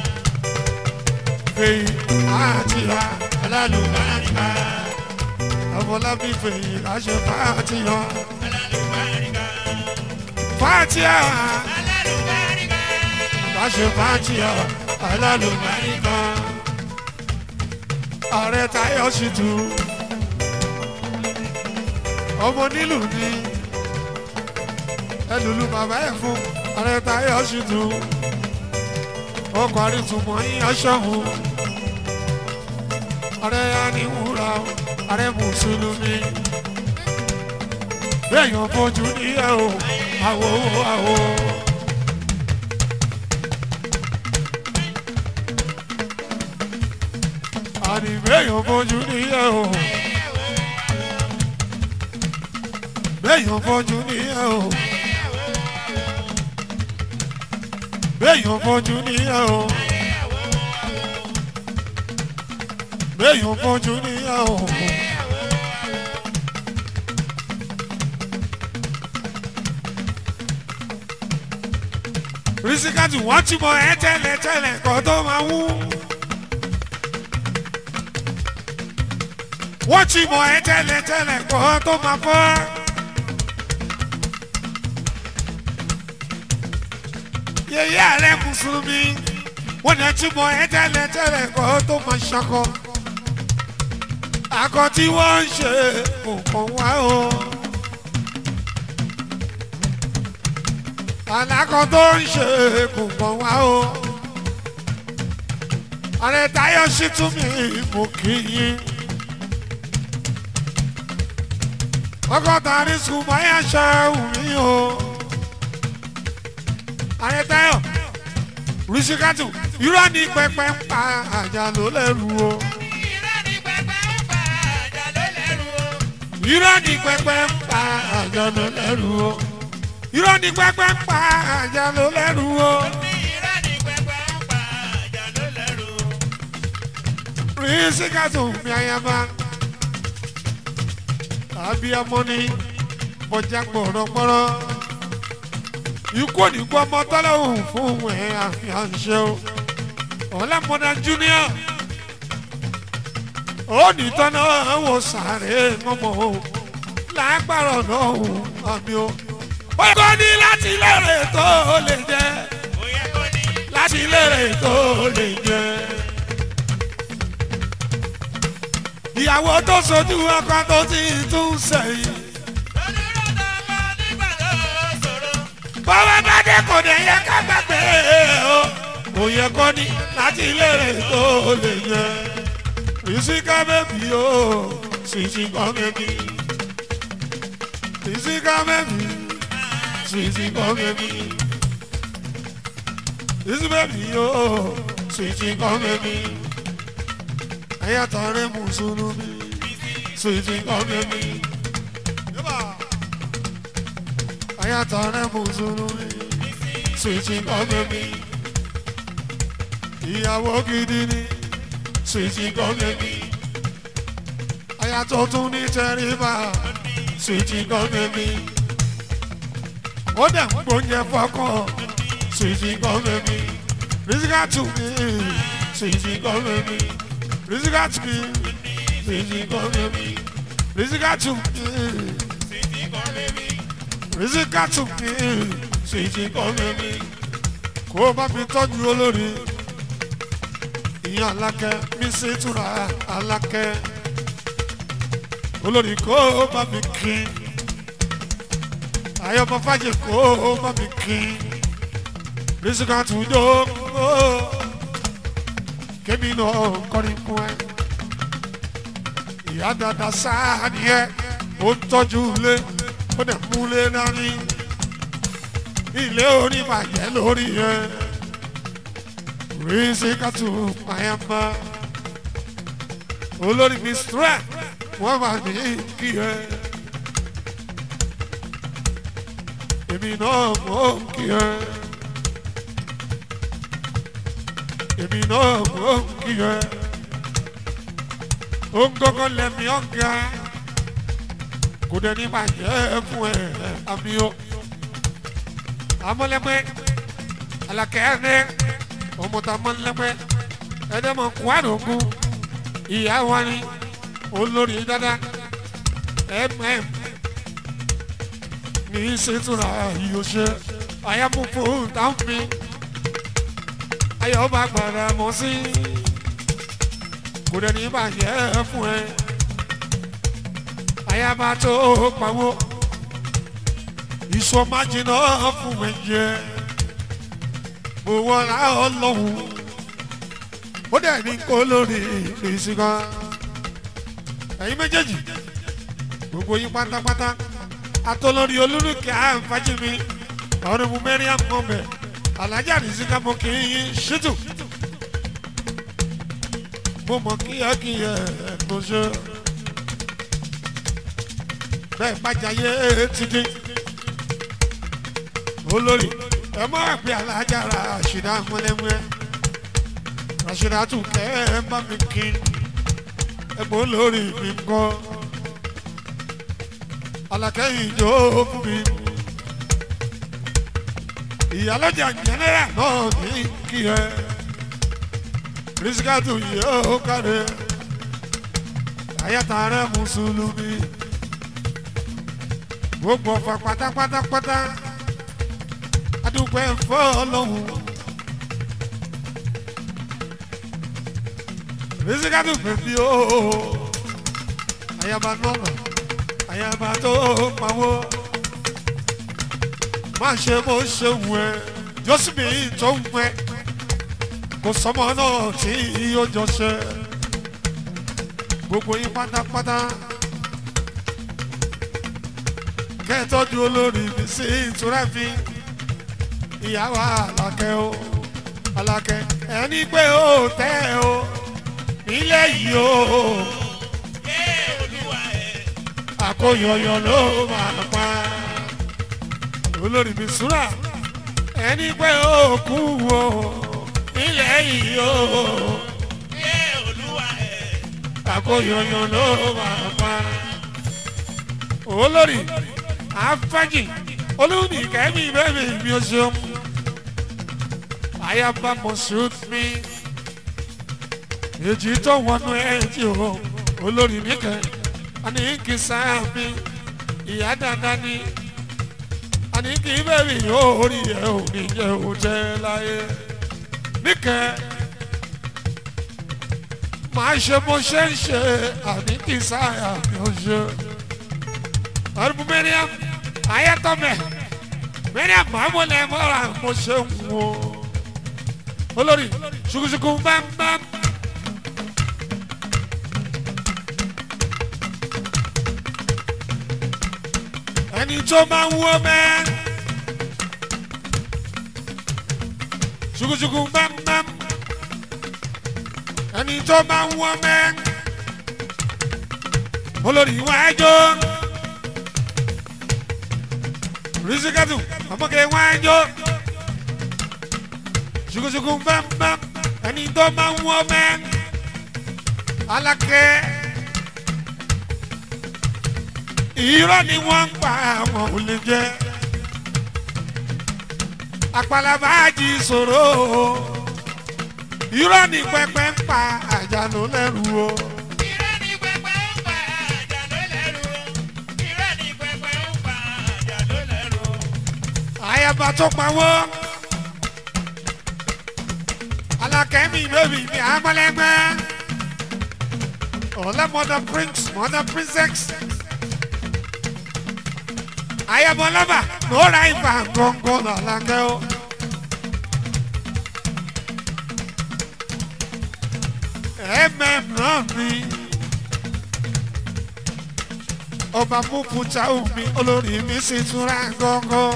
fèyí fàátìyà alálùbáríkà àfọlábí fèyí ká ṣe fàátìyà alálùbáríkà fàátìyà alálùbáríkà ká ṣe fàátìyà alálùbáríkà ààrẹ táyọ̀ sì tù ọmọ nílùú ni ẹlùlù bàbá ẹ̀ fún ààrẹ táyọ̀ sì tù ọkọ̀ àrètùmọ̀ yíyan ṣọ́hun ààrẹ aníwúra ààrẹ mùsùlùmí bẹ́ẹ̀yàn fojú níyẹ̀ o àwọ̀ àwọ̀. àní bẹ́ẹ̀yàn fojú níyẹ̀ o bẹ́ẹ̀yàn fojú níyẹ̀ o bẹ́ẹ̀yàn fojú níyẹ̀ o bẹ́ẹ̀yàn fojú níyẹ̀ o. rísíkàtì wọ́n ti mọ ẹ́ tẹ́lẹ̀ tẹ́lẹ̀ kó tó máa wú. wọ́n ti mọ ẹ́ tẹ́lẹ̀ tẹ́lẹ̀ kó tó máa fọ́. yèyé ààrẹ mùsùlùmí wọ́n ní ti mọ ẹ́ tẹ́lẹ̀ tẹ́lẹ̀ kó tó máa ṣakọ. akọ tí wọ́n ń ṣe kò kàn wá o. alákọ tó ń ṣe kò kàn wá o. ààrẹ táyọ̀ sí tún mi mú kí yín. ọgọ́ta ní sùnmọ́ yẹn ṣe wù mí o. ààrẹ táyọ̀ rìsíkàtù irọ́ ní pẹpẹ ń pa àjà ló lẹ́rù o. irọ́ ní pẹpẹ ń pa àjà ló lẹ́rù o. irọ́ ní pẹpẹ ń pa àjà ló lẹ́rù o. irọ́ ní pẹpẹ ń pa àjà ló lẹ́rù o. ní irọ́ ní pẹpẹ ń pa àjà ló lẹ́rù o. rìsíkàtù mi àyàmá. abiyamọ ni bọjá gbọ̀rọ̀gbọ̀rọ̀. ikú òníkú ọmọ tọ́lọ́hùn fún ẹ̀ àfihàn ṣe o. ọ̀làmọ́dá junior. ó ní tọ́nà wò sàré mọ́mọ́ o. lágbára náà o àmì o. ó kọ́ ní láti lérè tó lè jẹ́. ó yẹ kó ní láti lérè tó lè jẹ́. ìyàwó tó sojú ọkọ tó ti tún sẹ́yìn. onírọ̀dọ̀ ọmọ nígbà tó ṣòro. bọ́wọ́ bá dé kò dé yẹ ká gbàgbé o. kò yẹ kó ní láti lérè tó lè jẹ́. ìsìnká bẹ́bí o sísìn kan bẹ́bí. ìsìnká bẹ́bí sísìn kan bẹ́bí. ìsìn bẹ́bí o sísìn kan bẹ́bí. ayatollah rẹ̀ mùsùlùmí sísìn kan bẹ́bí. ayatollah mùsùlùmí sísìn kan bẹ́bí. ìyàwó gidi ni sísìn kan bẹ́bí. ayatollah tún ní tẹríba sweetie gan bèbí ó dẹ̀ ń gbóúnjẹ fọkàn sweetie gan bèbí rizikatu mi sweetie gan bèbí rizikatu mi sweetie gan bèbí rizikatu mi rizikatu mi sweetie gan bèbí kó o bá mi tọ́jú olórí ìyá alákẹ́ mi ṣe túra alákẹ́ olórí kó o bá mi kí ayọ̀mọ̀ fàjẹ kó o bá mi kí rizikatu dókòó kémi náà kọrin fún ẹ ìyá dada sáà nìyẹn ó ń tọ́jú ilé ó dẹ̀ múlé dání ilé orí bàjẹ́ lórí ẹ rizikatu mayama olórí mi strength wọ́n máa ní kí ẹ èmi náà mọ̀ kí ẹ èmi náà mọ̀ kí ẹ ó ń gọ́gọ́ lẹ́mí ọ̀gá kò dẹ̀ ní bàjẹ́ fún ẹ àmì o amọ̀lẹ́pẹ́ alakẹ́rẹ́ ọmọdéamọ̀lẹ́pẹ́ ẹ̀dẹ́mọ̀ kwádùnkù ìyá wa ni olórí dada mm ní ṣètùrà ìyóṣe àyàmúfò táǹfì ayọ̀bá gbàdá mọ́ sí kò dẹ̀ ní bàjẹ́ fún ẹ àyàbá tó pawó ìsọmájìnà fún mi jẹ mo wọra ọlọ́run ó dẹ̀ ní kó lórí ìsìnká ẹ̀yin méjèèjì gbogbo yín pátápátá atọ́lórí olúrúkẹ́ àǹfàjìmí ọ̀rẹ́ mu mẹ́rin àmọ́bẹ̀ alájà nìsíkà mo kì í yín ṣètò mo mọ̀ kíyàkíyà mo ṣe bẹ́ẹ̀ bàjáyé ti dín olórí ẹ mọ àgbẹ alájàrá àṣìdá mọlẹmọlẹ àṣìdá tún kẹ ẹ bá mi kí ẹgbọn olórí mi ń kọ alákẹ́yìn ìjọ fún mi ìyálọ́jà jẹnẹrà náà ní kí ẹ rísíkàtù yóò kárí àyàtà rẹ mùsùlùmí gbogbo ọ̀fà pátápátápátá adúpẹ́ fọ́ọ̀lọ́hún. Rizikatu bèbí o, ayaba nọ́ọ̀nà, ayaba tó pawó. Má ṣe bó ṣe wù ẹ́, Jọ́sìmí tó ń pẹ́. Kò sọmọ náà tí yóò jọ ṣe. Gbogbo yín pátápátá. Kẹ́tọ́jú olórí mi sí ìtura fi ìyàwó alákẹ́ o alákẹ́ ẹni pé ó tẹ́ o nílé yìí o àkóyọyọ ló máa pa olórí mi súrà ẹni pé ó kú o nílé yìí o àkóyọyọ ló máa pa olórí afẹ́jì olùdíkẹ́mi bẹ́ẹ̀ mi ò ṣeun ayaba mọ̀ṣúd mi èjì tó wọnú ẹ̀jì o olórí nìkẹ́ àní kì í sáà mi ìyá dandan ni àní kì í bẹ́ẹ̀ yóò rí ẹ̀ ò ní jẹ́ ò jẹ́ láyé nìkẹ́ máa ṣe bó ṣe ń ṣe àní kì í sáà mi ò ṣe ọdún mẹ́rin ayatollah mẹ́rin àmọ́mọ́lẹ̀ mọ́ra mo ṣe ń wo olórí ṣùkùṣùkù bámbám. ẹni tó máa ń wọ́ mẹ́ ṣùkùṣùkù bámbám ẹni tó máa ń wọ́ mẹ́ olórí wájú. Rizikatu, ọmọge wájú. Ṣukuṣuku bámbám, ẹni tó máa ń wọ́ mẹ́. Alákẹ́. irọ́ ni wọ́n ń pa àwọn ò lè jẹ́ àpàlàbáàjì ìṣòro irọ́ ni pẹpẹ ń pa àjànú lẹ́rù o Irọ́ ni pẹpẹ ń pa àjà ló lẹ́rù o. Irọ́ ni pẹpẹ ń pa àjà ló lẹ́rù o. àyàbá tó pawó alákẹ́mi bébì ní amọ́lẹ́gbẹ́ ọ̀lẹ́ mother prince mother princess àyàbọ̀ lọ́ba lóra ìfà gọ́ngọ́ làlákẹ́ o. mm náà ni ọba mukuta omi olórí mi sì túnra gọ́ngọ́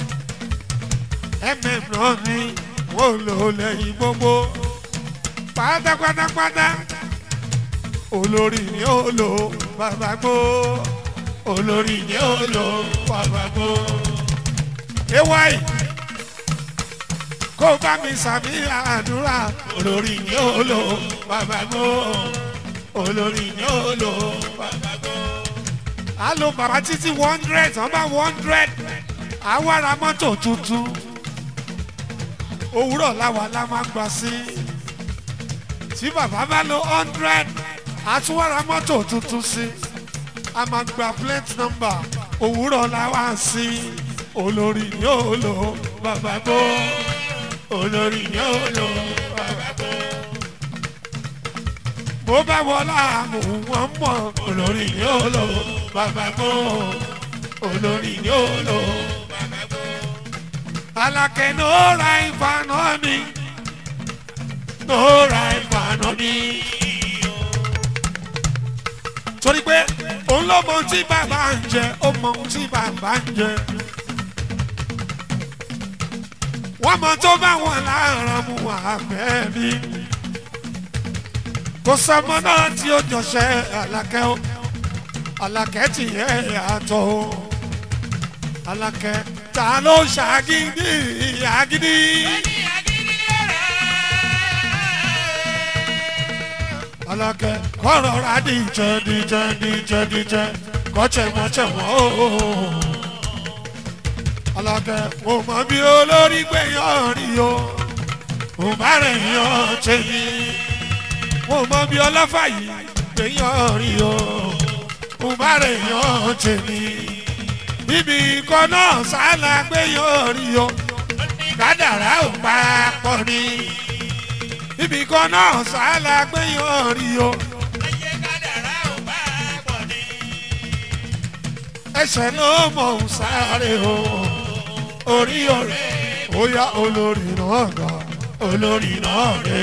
mm náà ni wọ́n lò lẹ́yìn gbogbo pátápátápátá olórí ni ó lò bàbá gbó olórí ni ó lò bàbá gbó. ewáì kó bá mi sàmì àdúrà olórí ni ó lò bàbá gbó olórí ni ó lò bàbá gbó. a lo bàbá títí one hundred wọ́n bá one hundred àwa ra mọ́tò tuntun òwúrọ̀ làwa la máa gbà sí tí bàbá bá lo hundred àtúwárà mọ́tò tuntun sí a máa gba plate number òwúrọ̀ làwa sí olórí yóò lò bàbá gbó olórí yóò lò bàbá gbó. bó bá wọlé àmú wọn mọ olórí yóò lò bàbá gbó olórí yóò lò bàbá gbó alakẹ n'ora ìfànà mi n'ora ìfànà mi. torí pé òun ló mọ ohun tí bàbá ń jẹ ó mọ ohun tí bàbá ń jẹ. wọ́n mọ tó bá wọn láàárọ̀ mu àbẹ́ mi. kò sọmọ náà tí ó jọṣẹ́ alakẹ́ o alakẹ́ tìyẹ́ àtọ̀ o alakẹ́ ta ló ṣàgídí àgídí. Ní agídí ọ̀rẹ́. alákẹ́ kọ́rọ̀ ra díjẹ́ díjẹ́ díjẹ́ díjẹ́ kọ́chẹ́ mọ́chẹ́ mọ́ ooo. alákẹ́ mo mọ bí olórí gbẹ̀yàn rí o mo bá rẹ̀ yàn tèmi. mo mọ bí ọlọ́fà yìí gbẹ̀yàn rí o mo bá rẹ̀ yàn tèmi. ibi kan náà sálà gbẹ̀yàn rí o kádàrá ò pa pọ̀ ni ibì kan náà sálà gbẹ̀yàn rí o Ayé kádàrá ò bá pọ̀ ní. ẹsẹ̀ ló mọ̀ ń sáré o orí ọ̀rẹ́ ó yá olórí náà gbà olórí náà rè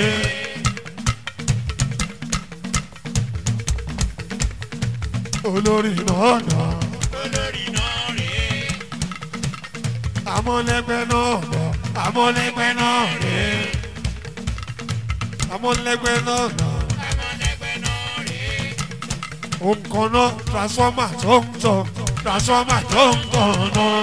olórí náà gbà Olórí náà rèé. amọ̀lẹ́gbẹ́ náà gbà amọ̀lẹ́gbẹ́ náà rè amọ̀lẹ́gbẹ́ náà gbà. Amọ̀lẹ́gbẹ́ náà rèé. nǹkan náà transformer tó ń tọ̀ transformer tó ń tọ̀ náà.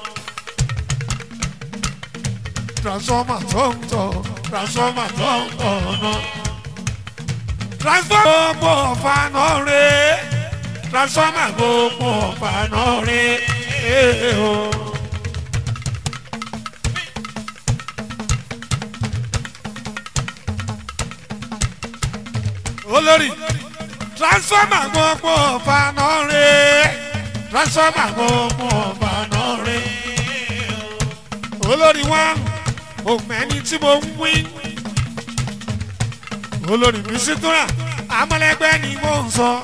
transformer tó ń tọ̀ transformer tó ń tọ̀ náà. transformer gbogbo ọ̀fà náà rè é transformer gbogbo ọ̀fà náà rè é o. olórí transformer gbogbo ọ̀fà náà rè é transformer gbogbo ọ̀fà náà rè é olórí wa òmẹ́ni tí mo ń wí olórí mi sí túnra amọ̀lẹ́gbẹ́ ni mo ń sọ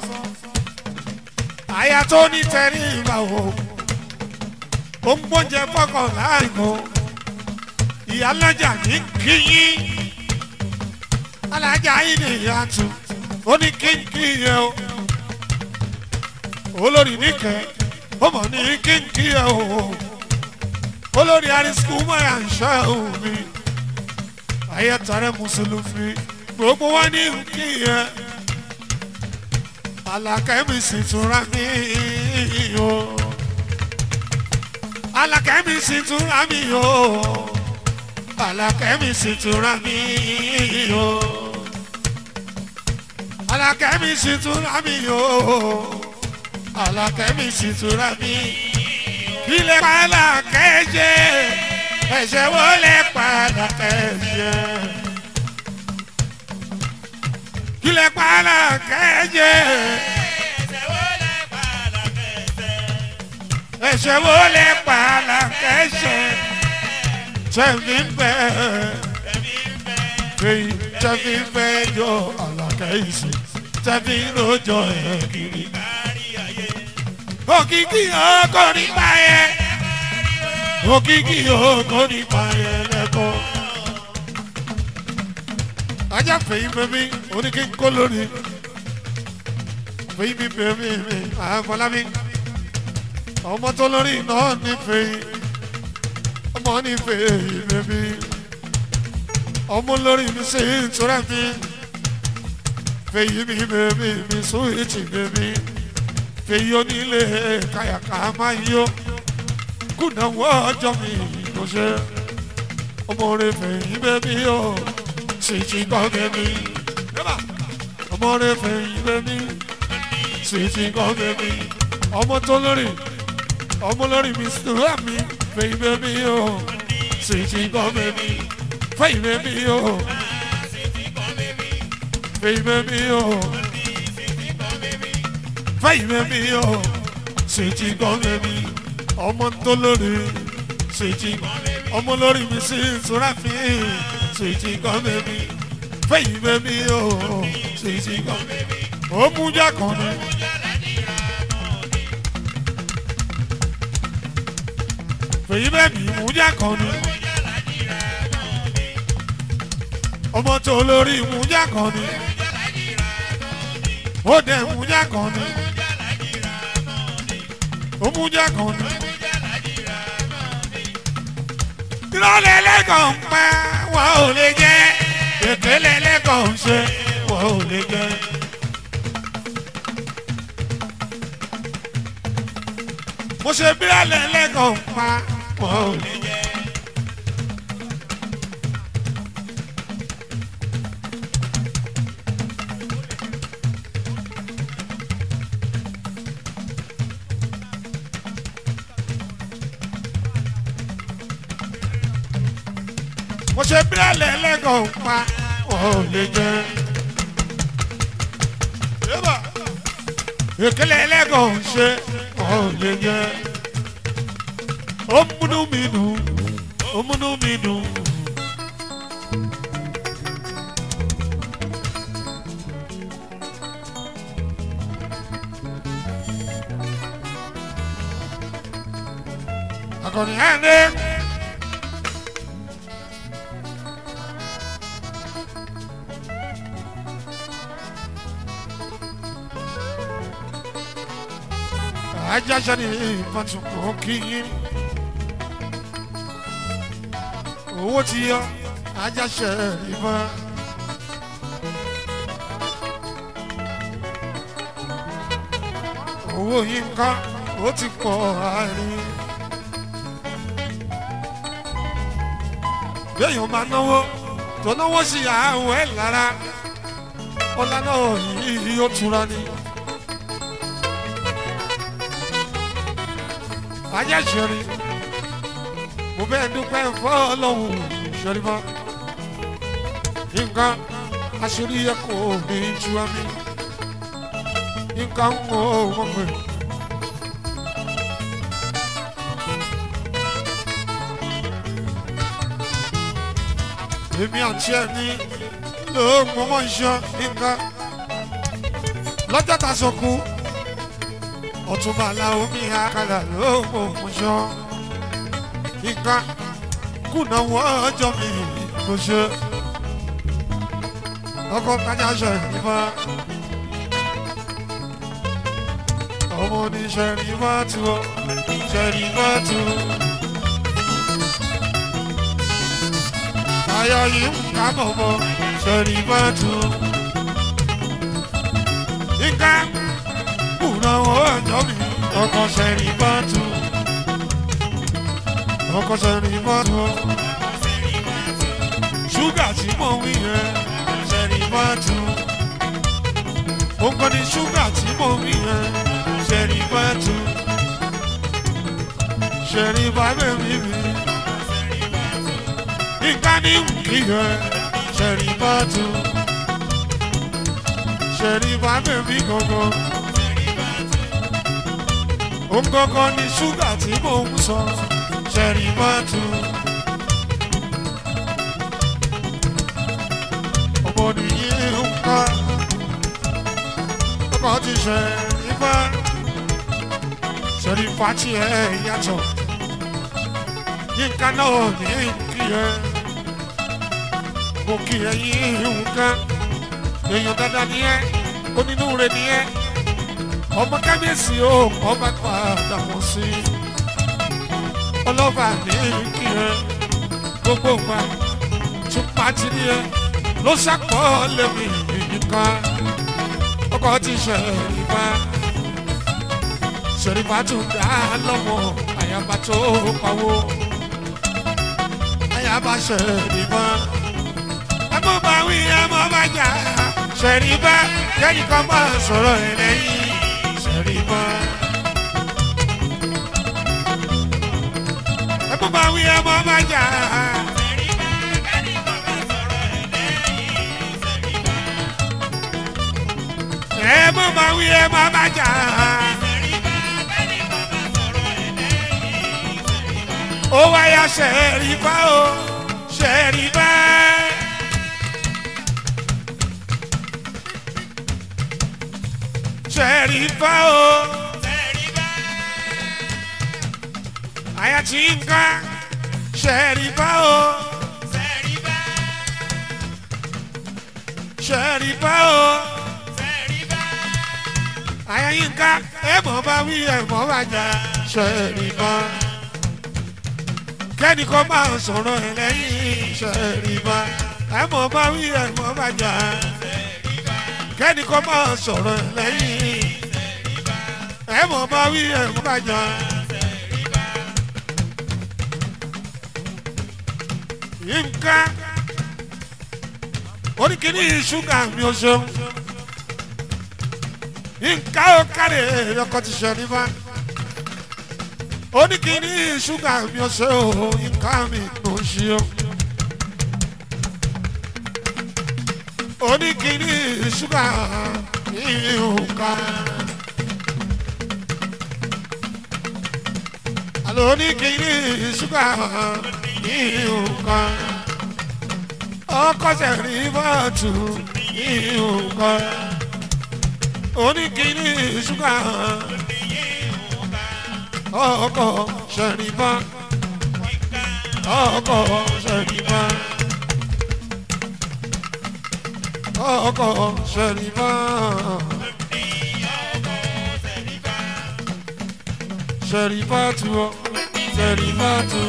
àyà tó ní tẹ̀rí ìgbà wo ó ń gbóúnjẹ fọkàn láàrin o ìyálọ́jà ní kíyín alájà yìí ni ìyá tu ó ní kínkín yẹ o olórí níkẹ́ ó mọ̀ ní kínkín yẹ o olórí arísíkú mọ́ra ń ṣọ́ omi ayé tọrẹ mùsùlùmí gbogbo wọn ní kí yẹ alákẹ́mi sì túnra mí o alákẹ́mi sì túnra mí o alákẹ́mi sì túnra mí o alákẹ́mi sì túnra mí o àlàkẹ́mi sì túra mi kílẹ̀ pààlà kẹ́jẹ́ ẹ̀ṣẹ̀ wo lè pààlà kẹ́jẹ́ kílẹ̀ pààlà kẹ́jẹ́ ẹ̀ṣẹ̀ wo lè pààlà kẹ́jẹ́ tẹ̀mí bẹ́ẹ̀ fèyí tẹ̀mí bẹ́ẹ̀ yọ àlàkẹ́ ìsìn tẹ̀mí lójọ ẹ̀ kiri òkìkí ọkọ nípa ẹ òkìkí ọkọ nípa ẹ lẹkọ. ajá fèyí bèbí oníkí kó lórí fèyí mi bèbí mi àfọlábí ọmọ tó lórí náà ní fèyí ọmọ ní fèyí bèbí ọmọ lórí mi sí ìtura mi fèyí mi bèbí mi sún ìtì bèbí fèyí onílé kàyàkà máa ń yó kùnàwó ọjọ́ mi kò ṣe ọmọ rẹ fèyí bẹ́bí o sì ti gbọ́ bẹ́bí ọmọ rẹ fèyí bẹ́bí sì ti gbọ́ bẹ́bí ọmọ tó lórí ọmọ lórí mi sùúrà mi fèyí bẹ́bí o sì ti gbọ́ bẹ́bí fèyí bẹ́bí o fèyí bẹ́bí o fẹ́yìn mi o ṣèjì gan mi ọmọ tó lórí ṣèjì ọmọ lórí mi sí ìtura mi ṣèjì gan mi fẹ́yìn mi o ṣèjì gan ó mú jákan ni. fèyí bẹ́ẹ̀ni mú jákan ni. ọmọ tó lórí mú jákan ni. ó dẹ̀ mú jákan ni òmùjẹ kan ní. ìrọ̀lẹ́ lẹ́kàn ń pa wọn ò lè jẹ́ ìpínlẹ̀ lẹ́kàn ń ṣe wọn ò lè jẹ́. mo ṣe bírọ̀lẹ́ lẹ́kàn ń pa wọn ò lè jẹ́. mo ṣe bírọ̀lẹ́ lẹ́kàn ń pa wọn ò lè jẹ́. ìkẹlẹ ẹlẹ́gàn ń ṣe wọn ò lè jẹ́. ó múnú mi dùn ó múnú mi dùn. akọni ẹ̀ ń dé. ajásẹ́ni ìfọ̀túnkù kìí owó ti yọ ajásẹ́ ìfọ̀n. owó yìí ń ká ó ti pọ̀ àárín. béèyàn máa náwó tó náwó sí àwọn ẹ̀ lára ọlá náà yìí yóò túra ni. ajá ṣẹ̀rí mo bẹ́ẹ̀ dúpẹ́ fọ́lọ́hún ṣẹ̀rí mọ́ nǹkan aṣèrí yẹ kó ní ju àmì nǹkan ń wọ ọmọ pé. èmi àti ẹni ló mọ́mọ́ iṣan nǹkan lọ́jọ́ tá a sọ kú ọtúnba aláwọ mi àkàlà ló mọ òmùṣọ nǹkan kùnà wọn ọjọ́ mi kò ṣe ọkọ kájà ṣe ìfọ ọmọ oníṣẹ́ ní bàtú ṣe ní bàtú ayọ̀ yìí ń ká bọ̀bọ̀ ṣe ní bàtú nǹkan kùnà ọjọ́ mi ọkọ̀ sẹ́rí bọ́tù ọkọ̀ sẹ́rí bọ́tù ṣúgà tí mò ń wí yẹn sẹ́rí bọ́tù òǹkọ́ ni ṣúgà tí mò ń wí yẹn Ṣẹ̀rífátù Ṣẹ̀rífátù mi mi nǹkan ní nkìyẹ Ṣẹ̀rífátù Ṣẹ̀rífátù mi gangan òun gangan ni ṣúgà tí mò ń sọ Ṣẹ̀rífátù. ọmọ nìyí nǹkan ọkọ ti ṣe ifá Ṣẹ̀rífà tí ẹ yàtọ̀ yínká náà ní kí ẹ mo kí ẹ yín nǹkan èèyàn dáadáa ni ẹ onínúure ni ẹ ọmọ kábíyèsí ó ọba padà wọ́n sí ọlọ́ba ní kí ẹ gbogbo ìgbà tún pàtí ni ẹ ló ṣàpọ̀ lẹ́mí nǹkan ọkọ̀ ti Ṣẹ̀rífà Ṣẹ̀rífà tún dá lọ́mọ àyàbá tó pawó àyàbá Ṣẹ̀rífà ẹmọ bá wí ẹmọ bá jà Ṣẹ̀rífà kẹ́ni kan bá sọ̀rọ̀ ẹ̀ lẹ́yìn Ṣẹ̀rífà. ẹmọ bá wí ẹmọ bá jà. ẹ mọ máa wí ẹ má má jà. ó wáyà Ṣẹ̀rífà o Ṣẹ̀rífà. Ṣẹ̀rífà o. àyà tí ń ká Ṣẹ̀rífà o. Ṣẹ̀rífà o àyàyínká ẹ mọ̀ bá wí ẹ mọ̀ bá jà Ṣẹ̀rífà kẹ́nìkan máa sọ̀rọ̀ ẹ lẹ́yìn Ṣẹ̀rífà ẹ mọ̀ bá wí ẹ mọ̀ bá jà kẹ́nìkan máa sọ̀rọ̀ ẹ lẹ́yìn ẹ mọ̀ bá wí ẹ mọ̀ bá jà. Yínká oníkìní ṣúgà mi ò ṣeun nǹka ó kárẹ̀ ọkọ ti Ṣẹ̀rífà oníkìní ṣúgà mi ò ṣe o nǹka mi ló ń ṣe o oníkìní ṣúgà mi ò ká àlọ́ oníkìní ṣúgà mi ò ká ọkọ Ṣẹ̀rífà tù mi ò ká oníkìní ṣúgà ọkọ Ṣẹ̀rífà ọkọ Ṣẹ̀rífà ọkọ Ṣẹ̀rífà Ṣẹ̀rífà tù ọ Ṣẹ̀rífà tù.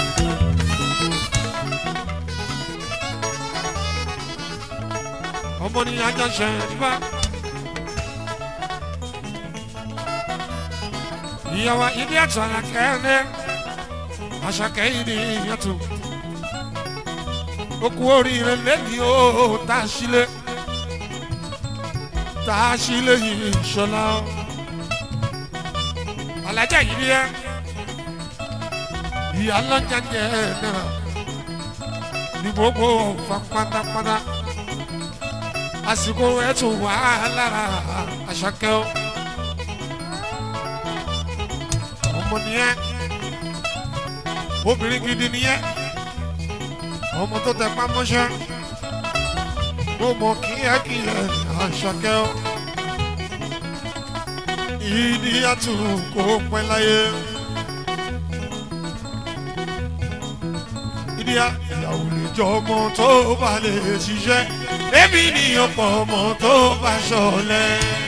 ọmọ ní ajá Ṣẹ̀rífà. ìyàwó ìdí ẹ̀tọ́ àlàkẹ́lẹ́ àṣàkẹ́ ìdí ìyàtọ̀ okú oríire lẹ́ni ó tá a sílé tá a sílé yìí ṣọlá alájà yìí ni ẹ ìyá lọ́jà jẹ́ náà ní gbogbo ọ̀fà pátápátá àsìkò ẹ̀tún wà lára àṣàkẹ́ o. ọmọ nìyẹn obìnrin gidi nìyẹn ọmọ tó tẹ pámọ́ṣẹ́ mo mọ kíákíá àṣàkẹ́ ọ ìdí àtúnkò pẹ́ láyé ìdí ìyàwó lè jọ ọmọ tó bá lè ṣiṣẹ́ èmi ni ọ̀pọ̀ ọmọ tó bá ṣọlẹ̀.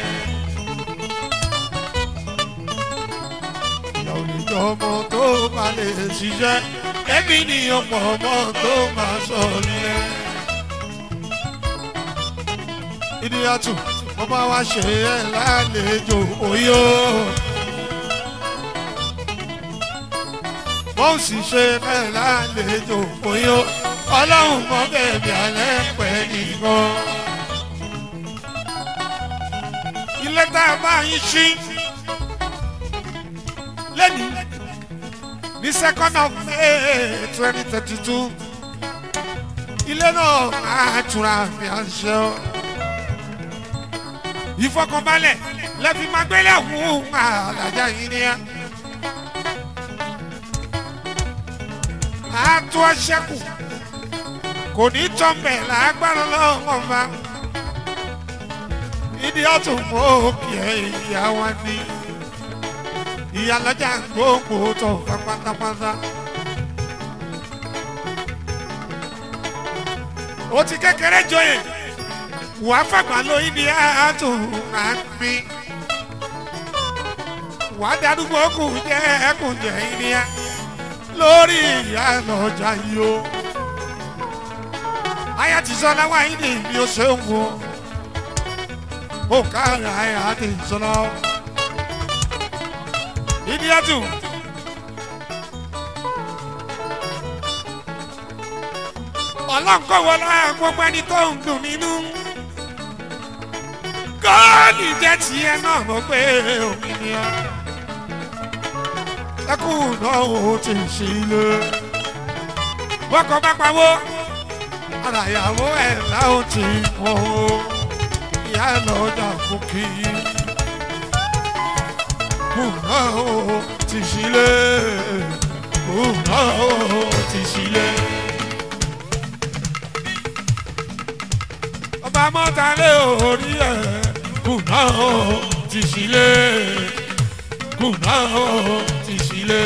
ọmọ tó bá lè ṣiṣẹ́ ẹbí ni ọ̀pọ̀ ọmọ tó máa sọ̀lẹ̀. ìdíyàtù wọ́n bá wá ṣe ẹ́ lálejò oyó. wọ́n sì ṣe ẹ́ lálejò oyó. ọlọ́run mọ bẹ̀bí alẹ́ pẹ́ nìkan. ilé tá a bá yín ṣí lẹ́nu ní second of may twenty thirty two ilé náà máa tura mi à ń ṣe ọ́ ìfọkànbalẹ̀ lẹ́fi máa gbélé fún àlàjá yìí ni ẹ́ àtú ọ̀ṣẹ́kù kò ní tọ́ḿbẹ̀ lágbára lọ́wọ́ ma ìdí ọ̀tún mọ́ òkè ìyá wa ní ìyá lọ́jà gbogbo tó fẹ́ pátápátá. ó ti kékeré joyè wàá fàgbà lóyún ní àtún àmì wàá darúgbó kù jẹ́ ẹkùn jẹ́ ìníyà lórí ìyá lọ́jà yìí o. aya ti sọ láwa yìí ni mi ò ṣe ń wo ó kára aya ti sọ lọ. ìníyà tù. ọlọ́nkọ̀wọ́ lára gbogbo ẹni tó ń dùn nínú. góòlì jẹ́ tiẹ̀ náà mọ̀ pé òmìnira. ẹkùn náà ó ti ṣe ilé. bọ́kọ̀ bá pawó ara ìyàwó ẹ̀ láwọn ti mọ̀ ó. ìyá lọ́jà fún kí. kùn náà ó ti ṣe ilé. kùn náà ó ti ṣe ilé. ọba mọ́tàlẹ́ orí ẹ̀ kùnà ó ti sílé kùnà ó ti sílé.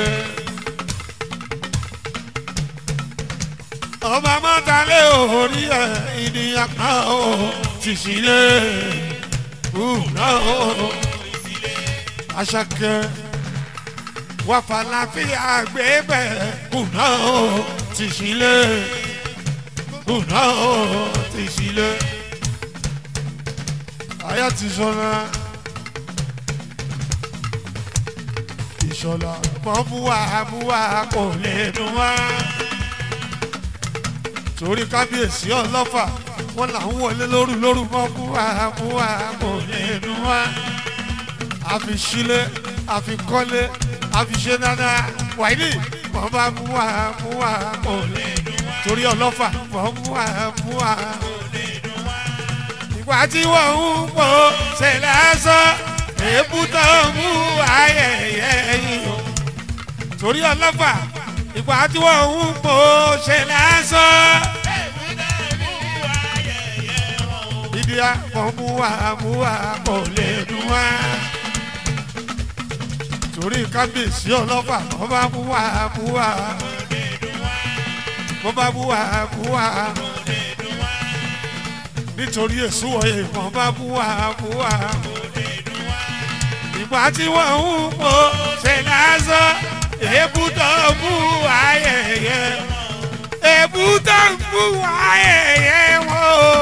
ọba mọ́tàlẹ́ orí ẹ̀ ènìyàn kan ó ti sílé kùnà ó aṣakẹ́ wàfàlàfíà gbẹ́bẹ̀ kùnà ó ti sílé kùnà ó ti sílé aya ti sọra ìṣọlá mọ múwa múwa kò lè dùn wá torí kábíyèsí ọlọ́fà wọn là ń wọlé lóru lóru mọ múwa múwa kò lè dùn wá àfi sílé àfi kọ́lé àfi ṣe dáadáa wáyé mọ bá múwa múwa kò lè dùn wá torí ọlọ́fà mọ múwa múwa kò lè dùn wá ìgbà tí wọ́n ń pò ṣe lásán èébú tó ń mú ayẹyẹ yìí o. torí ọlọ́fà ìgbà tí wọ́n ń pò ṣe lásán. ibi àpò mú wa mú wa kò lè dùn wá. torí kábíyèsí ọlọ́fà wọ́n bá mú wa mú wa. wọ́n bá mú wa mú wa nítorí èso ọ̀yẹ̀ ìwọ̀n bá bú wa bú wa. ìgbà tí wọ́n ń po ṣe lásán èébú tó ń bú ayẹyẹ èébú tó ń bú ayẹyẹ wọn o.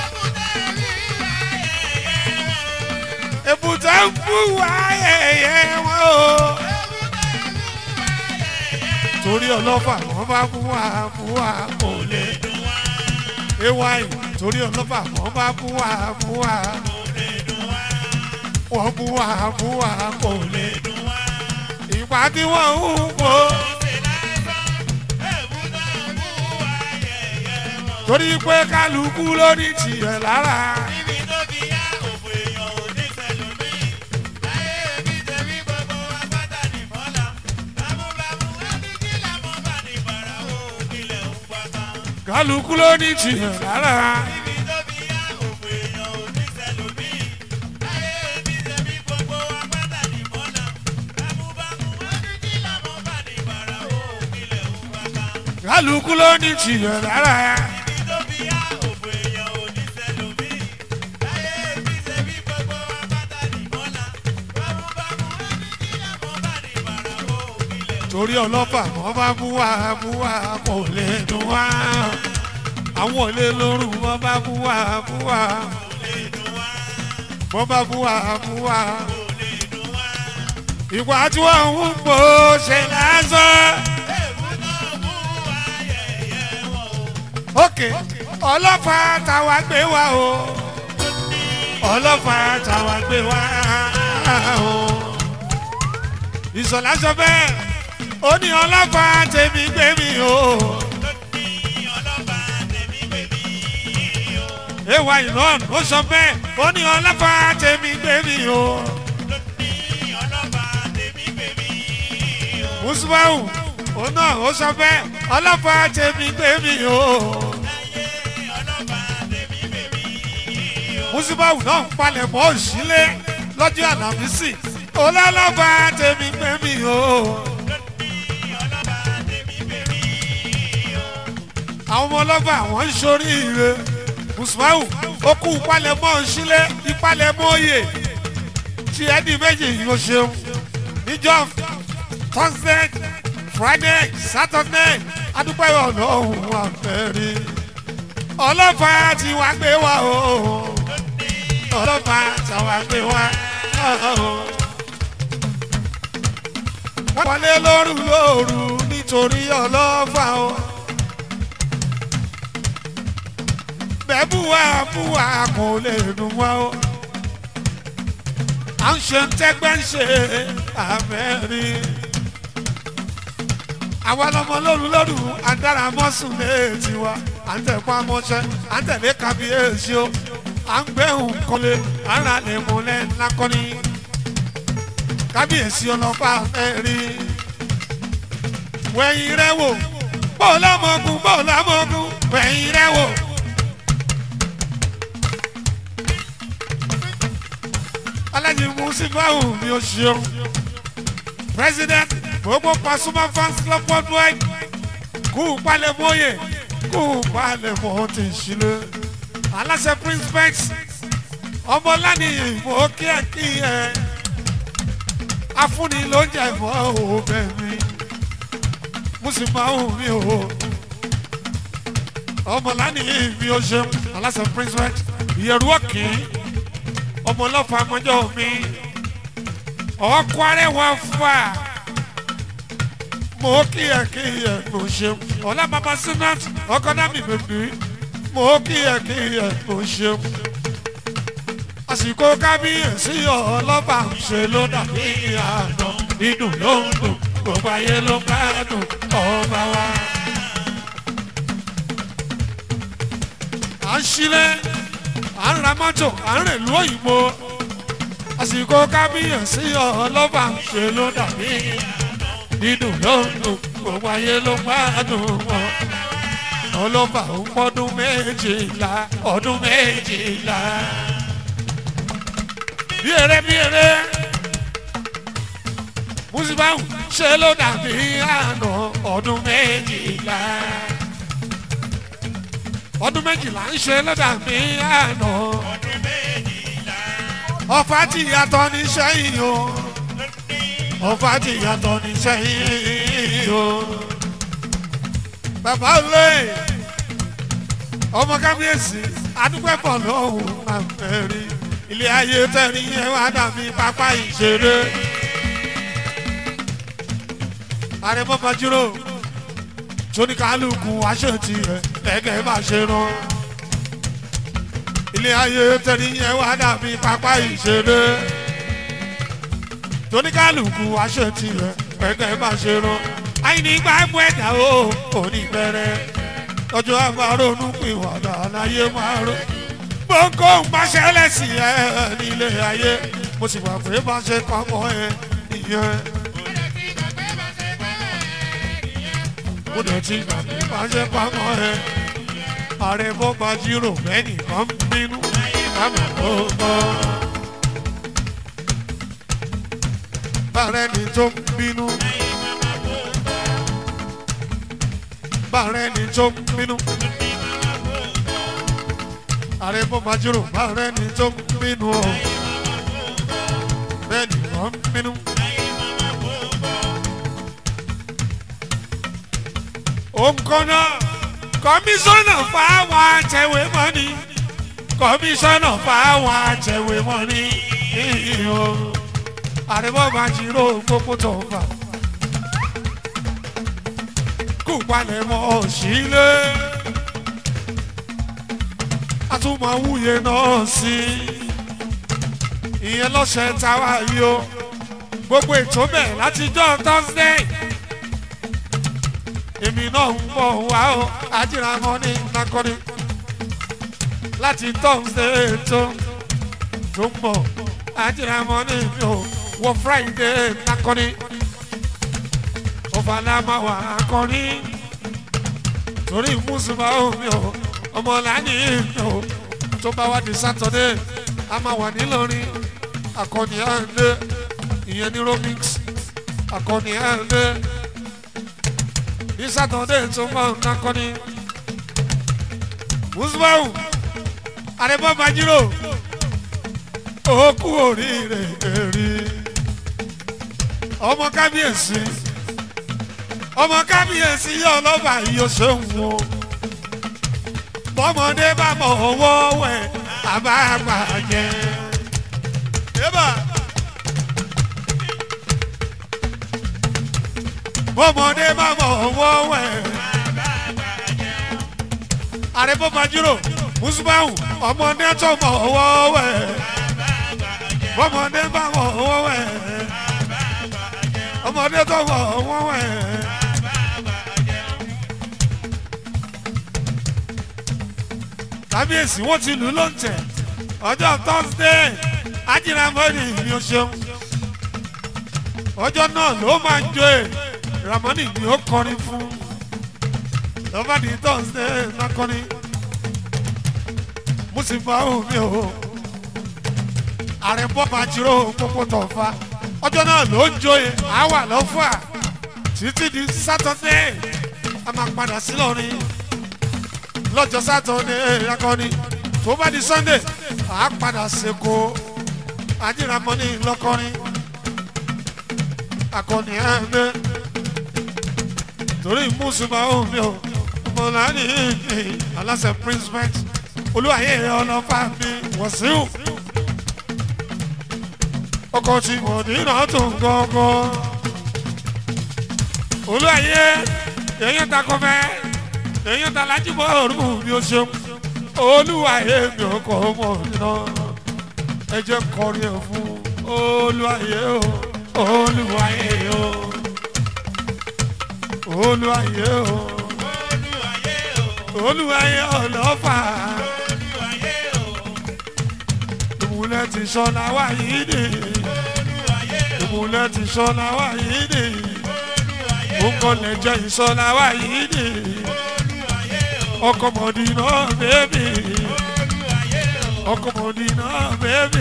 èébú tó ń bú ayẹyẹ wọn o. torí ọlọ́fà wọ́n bá bú wa bú wa kò lè dùn wá ay torí ọlọ́fà wọ́n bá bú wa bú wa wọ́n bú wa bú wa kò lè dùn wá ìgbà tí wọ́n ń wò. torí pé kálukú ló ní tiẹ̀ lára. kálukú ló ní tiẹ̀ lára. kálukú ló ní tiẹ̀ lára. torí ọlọ́pàá wọ́n bá mú wá mú wá kò lè dùn wá àwọn olè lóru wọ́n bá mú wá mú wá wọ́n bá mú wá mú wá ìwà tí wọ́n ń pò ṣe lásán. ókè ọlọ́pàá táwa gbé wá o ọlọ́pàá táwa gbé wá o ìṣọ̀lá sọ bẹ́ẹ̀ ó ní ọlọ́pàá tèmi gbé mi o. ewa ìran ó sọ bẹ́ẹ̀ ó ní ọlọ́pàá tèmi gbé mi o. musubawu ó náà ó sọ bẹ́ẹ̀ ọlọ́pàá tèmi gbé mi o. musubawu náà ń palẹ̀ mọ́ òṣìlẹ̀ lọ́jọ́ àlàmísì ọlọ́pàá tèmi gbé mi o. àwọn ọmọ ọlọ́pàá àwọn ń ṣoríire musubawu ó kú ìpalẹ̀mọ́ òṣìlẹ̀ ìpalẹ̀mọ́ òye tí ẹni méjì yóò ṣeun níjọ́ thursday friday saturday adúpẹ́ ọlọ́run àfẹ́rí ọlọ́pàá tí wàá gbé wá o ọlọ́pàá tí wàá gbé wá o. wọ́n wọlé lóru lóru nítorí ọlọ́pàá o. bẹ́ẹ̀ búwa búwa kò lè dùn wá o. à ń ṣe ń tẹ́gbẹ́ ń ṣe àmẹ́rí àwa lọmọ lóru lóru àdára mọ́sùn léètì wa à ń tẹ̀kọ́ amọ́ṣẹ́ à ń tẹ̀lé kábíyèsí o à ń gbẹ̀hùn kọ́lé ara lè múlẹ̀ lákọ́ni kábíyèsí ọlọ́pàá fẹ́ rí wẹ̀yìn rẹ̀ wò bó lámọ̀gùn bó lámọ̀gùn wẹ̀yìn rẹ̀ wò. alájí musibawu mi ò ṣeun president gbogbo pasuma fans club worldwide kú palẹ̀mọ́ yẹ kú palẹ̀mọ́ ti ṣílẹ̀ aláṣẹ prince bex ọmọlánìyàn ìmọ̀ kíákíá afúnni ló ń jẹ ìmọ̀ òbẹ̀ mi mùsùlùmáwù mi ò ọmọlánìyàn mi ò ṣeun aláṣẹ prince bex ìyẹ̀rù ọ̀kì ọmọ ọlọ́fà mọ́jọ́ mi ọkọ arẹwà fà mo kíyè kíyè mo ṣeun ọlá bàbá sinat ọkọ náà mi bèbí mo kíyè kíyè mo ṣeun àsìkò kábíyèsí ọlọ́ba ń ṣe ló dàbí àná dídùn ló ń dùn gbogbo ayé ló ń gbádùn ọba wa. à ń ṣílẹ̀ à ń ra mọ́tò à ń rìn lú òyìnbó àsìkò kábíyèsí ọlọ́ba ń ṣe ló dàbí dídùn ló ń dùn gbogbo ayé ló ń gbádùn wọn ọlọ́ba ń pọ́dún méjìlá ọdún méjìlá bí eré bí eré musibawu ṣe ló dàbí àná ọdún méjìlá ọdún méjìlá ń ṣe ló dàbí àná ọ̀fà tí yàtọ̀ ní sẹ́yìn o ọ̀fà tí yàtọ̀ ní sẹ́yìn o bàbá olè ọmọ kábíyèsí adúpẹ́pọ̀ lọ́hùn àfẹ́rí ilé ayé tẹ̀rí yẹn wá dàbí pápá ìṣeré àrẹ̀mọ fàjúrò tóníkàlùkù aṣèǹtì rẹ̀ lẹ́gẹ̀ẹ́ bá ṣe rán ilé ayé tẹ̀rí yẹn wá dàbí pápá ìṣeré tóníkàlùkù aṣèǹtì rẹ̀ lẹ́gẹ̀ẹ́ bá ṣe rán àìní gbàgbọ́ ẹ̀dá o òní bẹ̀rẹ̀ ọjọ́ àbárònú pìwàdà láyé máa rò gbogbo ń bá ṣẹlẹ̀ sí ẹ nílé ayé mo sì wà pé bá ṣe pamọ́ ẹ nìyẹn. mo dẹ̀ ti gbà pé bá ṣe pamọ́ ẹ. ààrẹ bó bá jírò mẹ́nìkan ń bínú kámọ̀ tó gbọ́. bàrẹ́ ni tó ń bínú. bàrẹ́ ni tó ń bínú ààrẹ bó máa jírò bá rẹ ní tó ń bínú o bẹ́ẹ̀ ni wọ́n ń bínú. òǹkọ́nà kọmíṣánná fáwọn àtẹ̀wé mọ́ni kọmíṣánná fáwọn àtẹ̀wé mọ́ni o ààrẹ bó máa jírò gbogbo tó ń fà kú palẹ̀ mọ́ sílé àtúmọ̀ wúye náà sí ìyẹn lọ́sẹ̀ táwa yìí o gbogbo ètò bẹ̀ látijọ́ thursday èmi náà ń bọ̀ wá o ajíramọ́ ní nakọ́ni láti thursday tó tó ń bọ̀ ajíramọ́ ní mi ò wọ friday nakọ́ni ọ̀fàlámàwà akọni torí mùsùlùmá omi ò ọmọlàní mi ò tó bá wá di saturday a máa wà nílọrin akọni à ń lé ìyẹn ní romix akọni à ń lé ní saturday tó máa ń nakọni mùsùlùmá àrẹ̀bọ̀ bàjírò ó kú oríire èrè ọmọ kábíyèsí ọmọ kábíyèsí yóò lọ́ba yóò ṣe ń wo bọ́mọdé bá mọ̀ owó wẹ̀ àbá àgbà jẹ. bọ́mọdé bá mọ̀ owó wẹ̀ àrẹ́bọ́ bàjúrò mùsùlùmáwù ọmọdé tó mọ̀ owó wẹ̀ bọ́mọdé bá mọ̀ owó wẹ̀ ọmọdé tó mọ̀ owó wẹ̀. kábíyèsí wọn ti lù lóńtẹ ọjọ́ thursday ajínigbọ́nì mi ò ṣeun ọjọ́ náà ló máa ń jó e ramoni ni ó kọrin fún lọ́ba ní thursday lákọrin mùsùlùmí àwọn mi ò ààrẹ bọ́ba jíró pópó tọ̀fà ọjọ́ náà ló ń jó e àwà lọ́fà títí di saturday a máa padà sí lọ́rin lọ́jọ́ sátọ̀dẹ̀ akọni tó bá di sunday à á padà sèkó ajíramọ́ni lọ́kọrin akọni ẹ̀ẹ́dẹ́ torí mùsùlùmá omi ò mọ̀láni aláṣẹ prince bank olúwàyé ọlọ́fà mi wọ̀síù ọkọ̀ tí mọ̀dínà tó ń gọ́gọ́ olúwàyé èèyàn takọ̀ fẹ́ẹ́ èèyàn ta lájú bọ́ ọ̀rùn bí o ṣeun olúwa èmi ò kọ́ ọmọ iná ẹ jẹ́ kọrin ẹ̀ fún olúwa yẹ o olúwa yẹ o olúwa yẹ o olúwa yẹ ọlọ́fà ìmùlẹ̀ ti sọ́nà wá yìí nì ìmùlẹ̀ ti sọ́nà wá yìí nì ó kọ́ lẹ́jọ́ ìsọ́nà wá yìí nì ọkọ mọdínà bẹẹbí ọkọ mọdínà bẹẹbí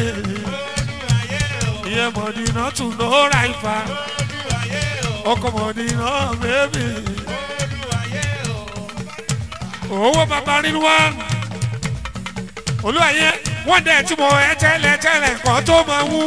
ìyẹn mọdínà tún lọ́ra ìfà ọkọ mọdínà bẹẹbí owó bàbá nínú wa olúwàyẹ wọn dẹ tí mo ẹ tẹlẹ tẹlẹ kan tó máa wú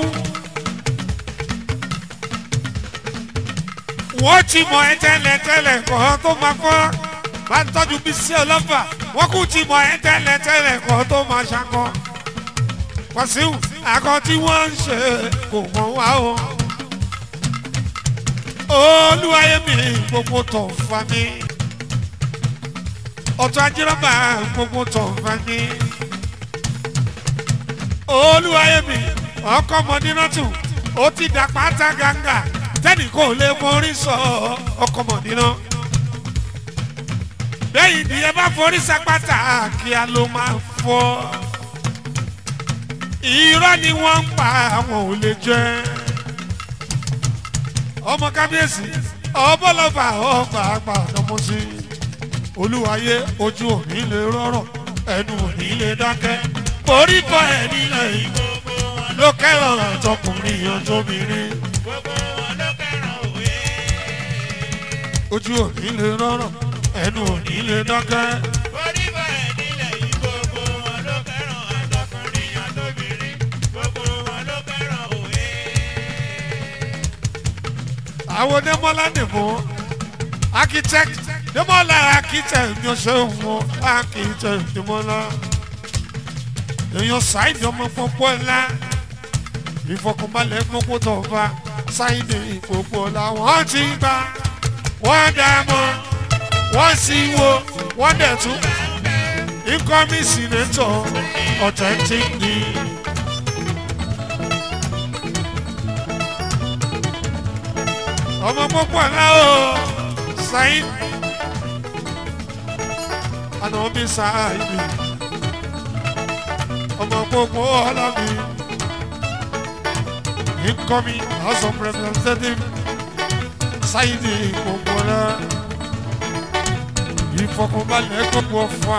wọn ti mọ ẹ tẹlẹ tẹlẹ kan tó máa fọ bá ń tọ́jú bí sí ọlọ́fà wọ́n kú ti mọ ẹ tẹ́lẹ̀ tẹ́lẹ̀ kan tó máa ṣakọ. wàsíù akọ tí wọ́n ń ṣe kò mọ̀ wá o. olúwayé mi gbogbo tó fa mi. ọ̀tọ̀ ajírọ́bà gbogbo tó fa mi. olúwayé mi ọkọ mọ̀dínátù ó ti dà pátá gàǹgà tẹ́nì kò lè mórí sọ ọkọ mọ̀dínà bẹ́yìn ni ẹ bá forí sapata kí a ló máa fọ́ irọ́ ni wọ́n ń pa àwọn ò lè jẹ́ ọmọ kábíyèsí ọbọ̀lọ́fà ọgbà àgbà ọ̀dọ́mọsí olúwayé ojú òní lè rọrọ̀ ẹnu òní lè dákẹ́ orí bọ́ ẹ̀ nílẹ̀ ìbò ló kẹ́rọ̀ àtọkùnrin ọjọ́bìnrin ojú òní lè rọrọ̀ ẹnu òní lè dákẹ́. onímọ̀ ẹ̀ nílẹ̀ yìí gbogbo wọn ló fẹ́ràn àtọkùnrin àtobìnrin gbogbo wọn ló fẹ́ràn òwe. àwọn onímọ̀lá nìbò architect nímọ̀lá architect ní ọ̀sẹ̀ wọn architect nímọ̀lá èèyàn ṣáìdì ọmọ pọ́pọ́ ńlá ìfọkànbalẹ̀ gbogbo tọ̀ba ṣáìdì ìpòpọ̀ làwọn ti gbà wọ́n dá mọ́ wọ́n sì wo wọ́n dẹ̀ tún incoming senator authentic ni. ọmọ púpọ̀ náà o sáyìn àná mi sáyìn ọmọ púpọ̀ ọlọ́mi incoming house of representative sáyìn gbogbo náà ìfọkànbalẹ̀ gbogbo ọ̀fà.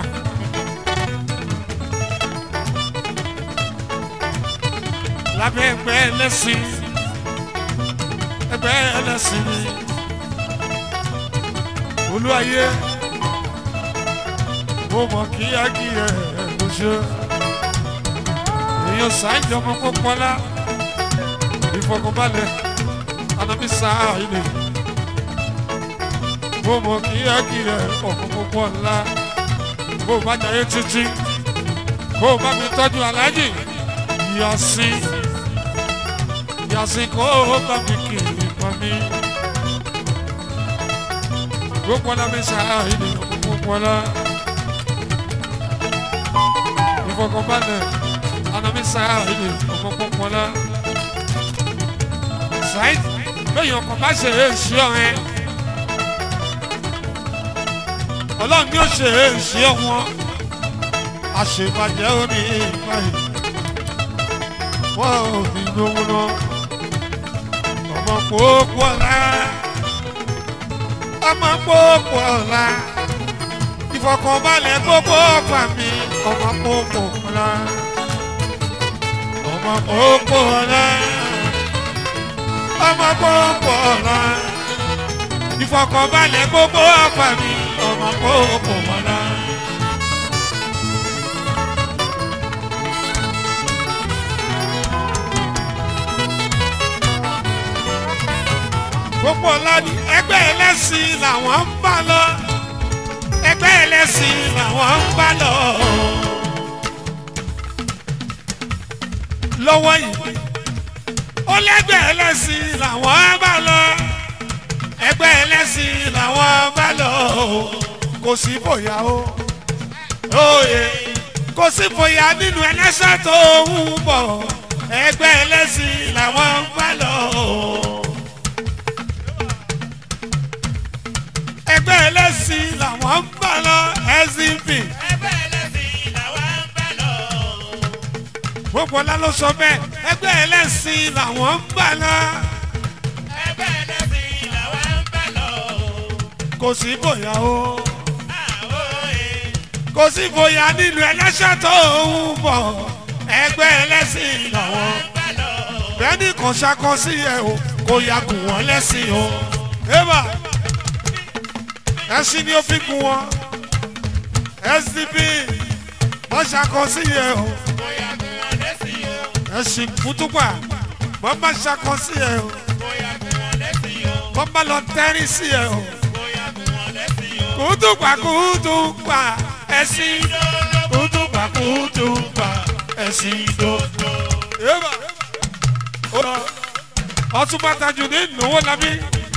lábẹ́ ẹgbẹ́ ẹlẹ́sìn ẹgbẹ́ ẹlẹ́sìn ni olúwayé mo mọ̀ kíákíá ló ṣe èèyàn sáájú ọmọ pọ́pọ́lá ìfọkànbalẹ̀ anamí sáà ilé mo mọ̀ kíákíá ọmọ pọ́pọ́lá bó bá jayé títí kó o bá mi tọ́jú aláàjì yasin yasin kó o bá mi kiri pa mí. gbogbo ọ̀la mi sáà ìdè gbogbo ọ̀la. ìfọkànbalẹ̀ ọ̀la mi sáà ìdè gbogbo ọ̀la. sáyid lóyún ọkọ̀ bá ṣe é ṣí ọ̀rẹ́. ọlọ́run ni ó ṣe é ṣí ọ̀wọ́n. àṣebàjẹ́ ó ní ìbáyìí wọ́n ò ní lówó lọ. ọmọ kókó ọ̀la ọmọ kókó ọ̀la ìfọkànbalẹ̀ gbogbo ọ̀fà mi ọmọ kókó ọ̀la ọmọ kókó ọ̀la ọmọ kókó ọ̀la ìfọkànbalẹ̀ gbogbo ọ̀fà mi ọmọ kókó ọ̀la. gbogbo ọ̀la ni ẹgbẹ́ ẹlẹ́sìn làwọn ń bá lọ ẹgbẹ́ ẹlẹ́sìn làwọn ń bá lọ. lọ́wọ́ yìí ó lẹ́gbẹ́ ẹlẹ́sìn làwọn ń bá lọ ẹgbẹ́ ẹlẹ́sìn làwọn ń bá lọ kò sí bóyá o òye kò sí bóyá nínú ẹlẹ́sẹ̀ tó ń bọ̀ ẹgbẹ́ ẹlẹ́sìn làwọn ń bá lọ. ẹgbẹ́ ẹlẹ́sìn làwọn ń bá lọ SCP. ẹgbẹ́ ẹlẹ́sìn làwa ń bá lọ. gbogbo ọlá ló sọ bẹ́ẹ̀ ẹgbẹ́ ẹlẹ́sìn làwọn ń bá lọ. ẹgbẹ́ ẹlẹ́sìn làwa ń bá lọ. kò sí bóyá o àwòye kò sí bóyá nínú ẹlẹ́sẹ̀ tó ń bọ̀ ẹgbẹ́ ẹlẹ́sìn làwọn. ń bá lọ. bẹ́ẹ̀ni kan ṣakọ sí ẹ o kò yà kù wọ́n lẹ́sìn o. eba ẹṣin ni ó fi kù wọn SDP wọ́n ṣakọ sí ẹ o. bóyá kí wọ́n lẹ́sìn o. ẹ̀sìn kútùpà wọ́n bá ṣakọ sí ẹ o bóyá kí wọ́n lẹ́sìn o. wọ́n bá lọ tẹ́rí sí ẹ o bóyá kí wọ́n lẹ́sìn o. kútùpà kútùpà ẹ̀sìn kútùpà kútùpà ẹ̀sìn dòdò. Yéèbà ọtúbà Tajudeen owó labí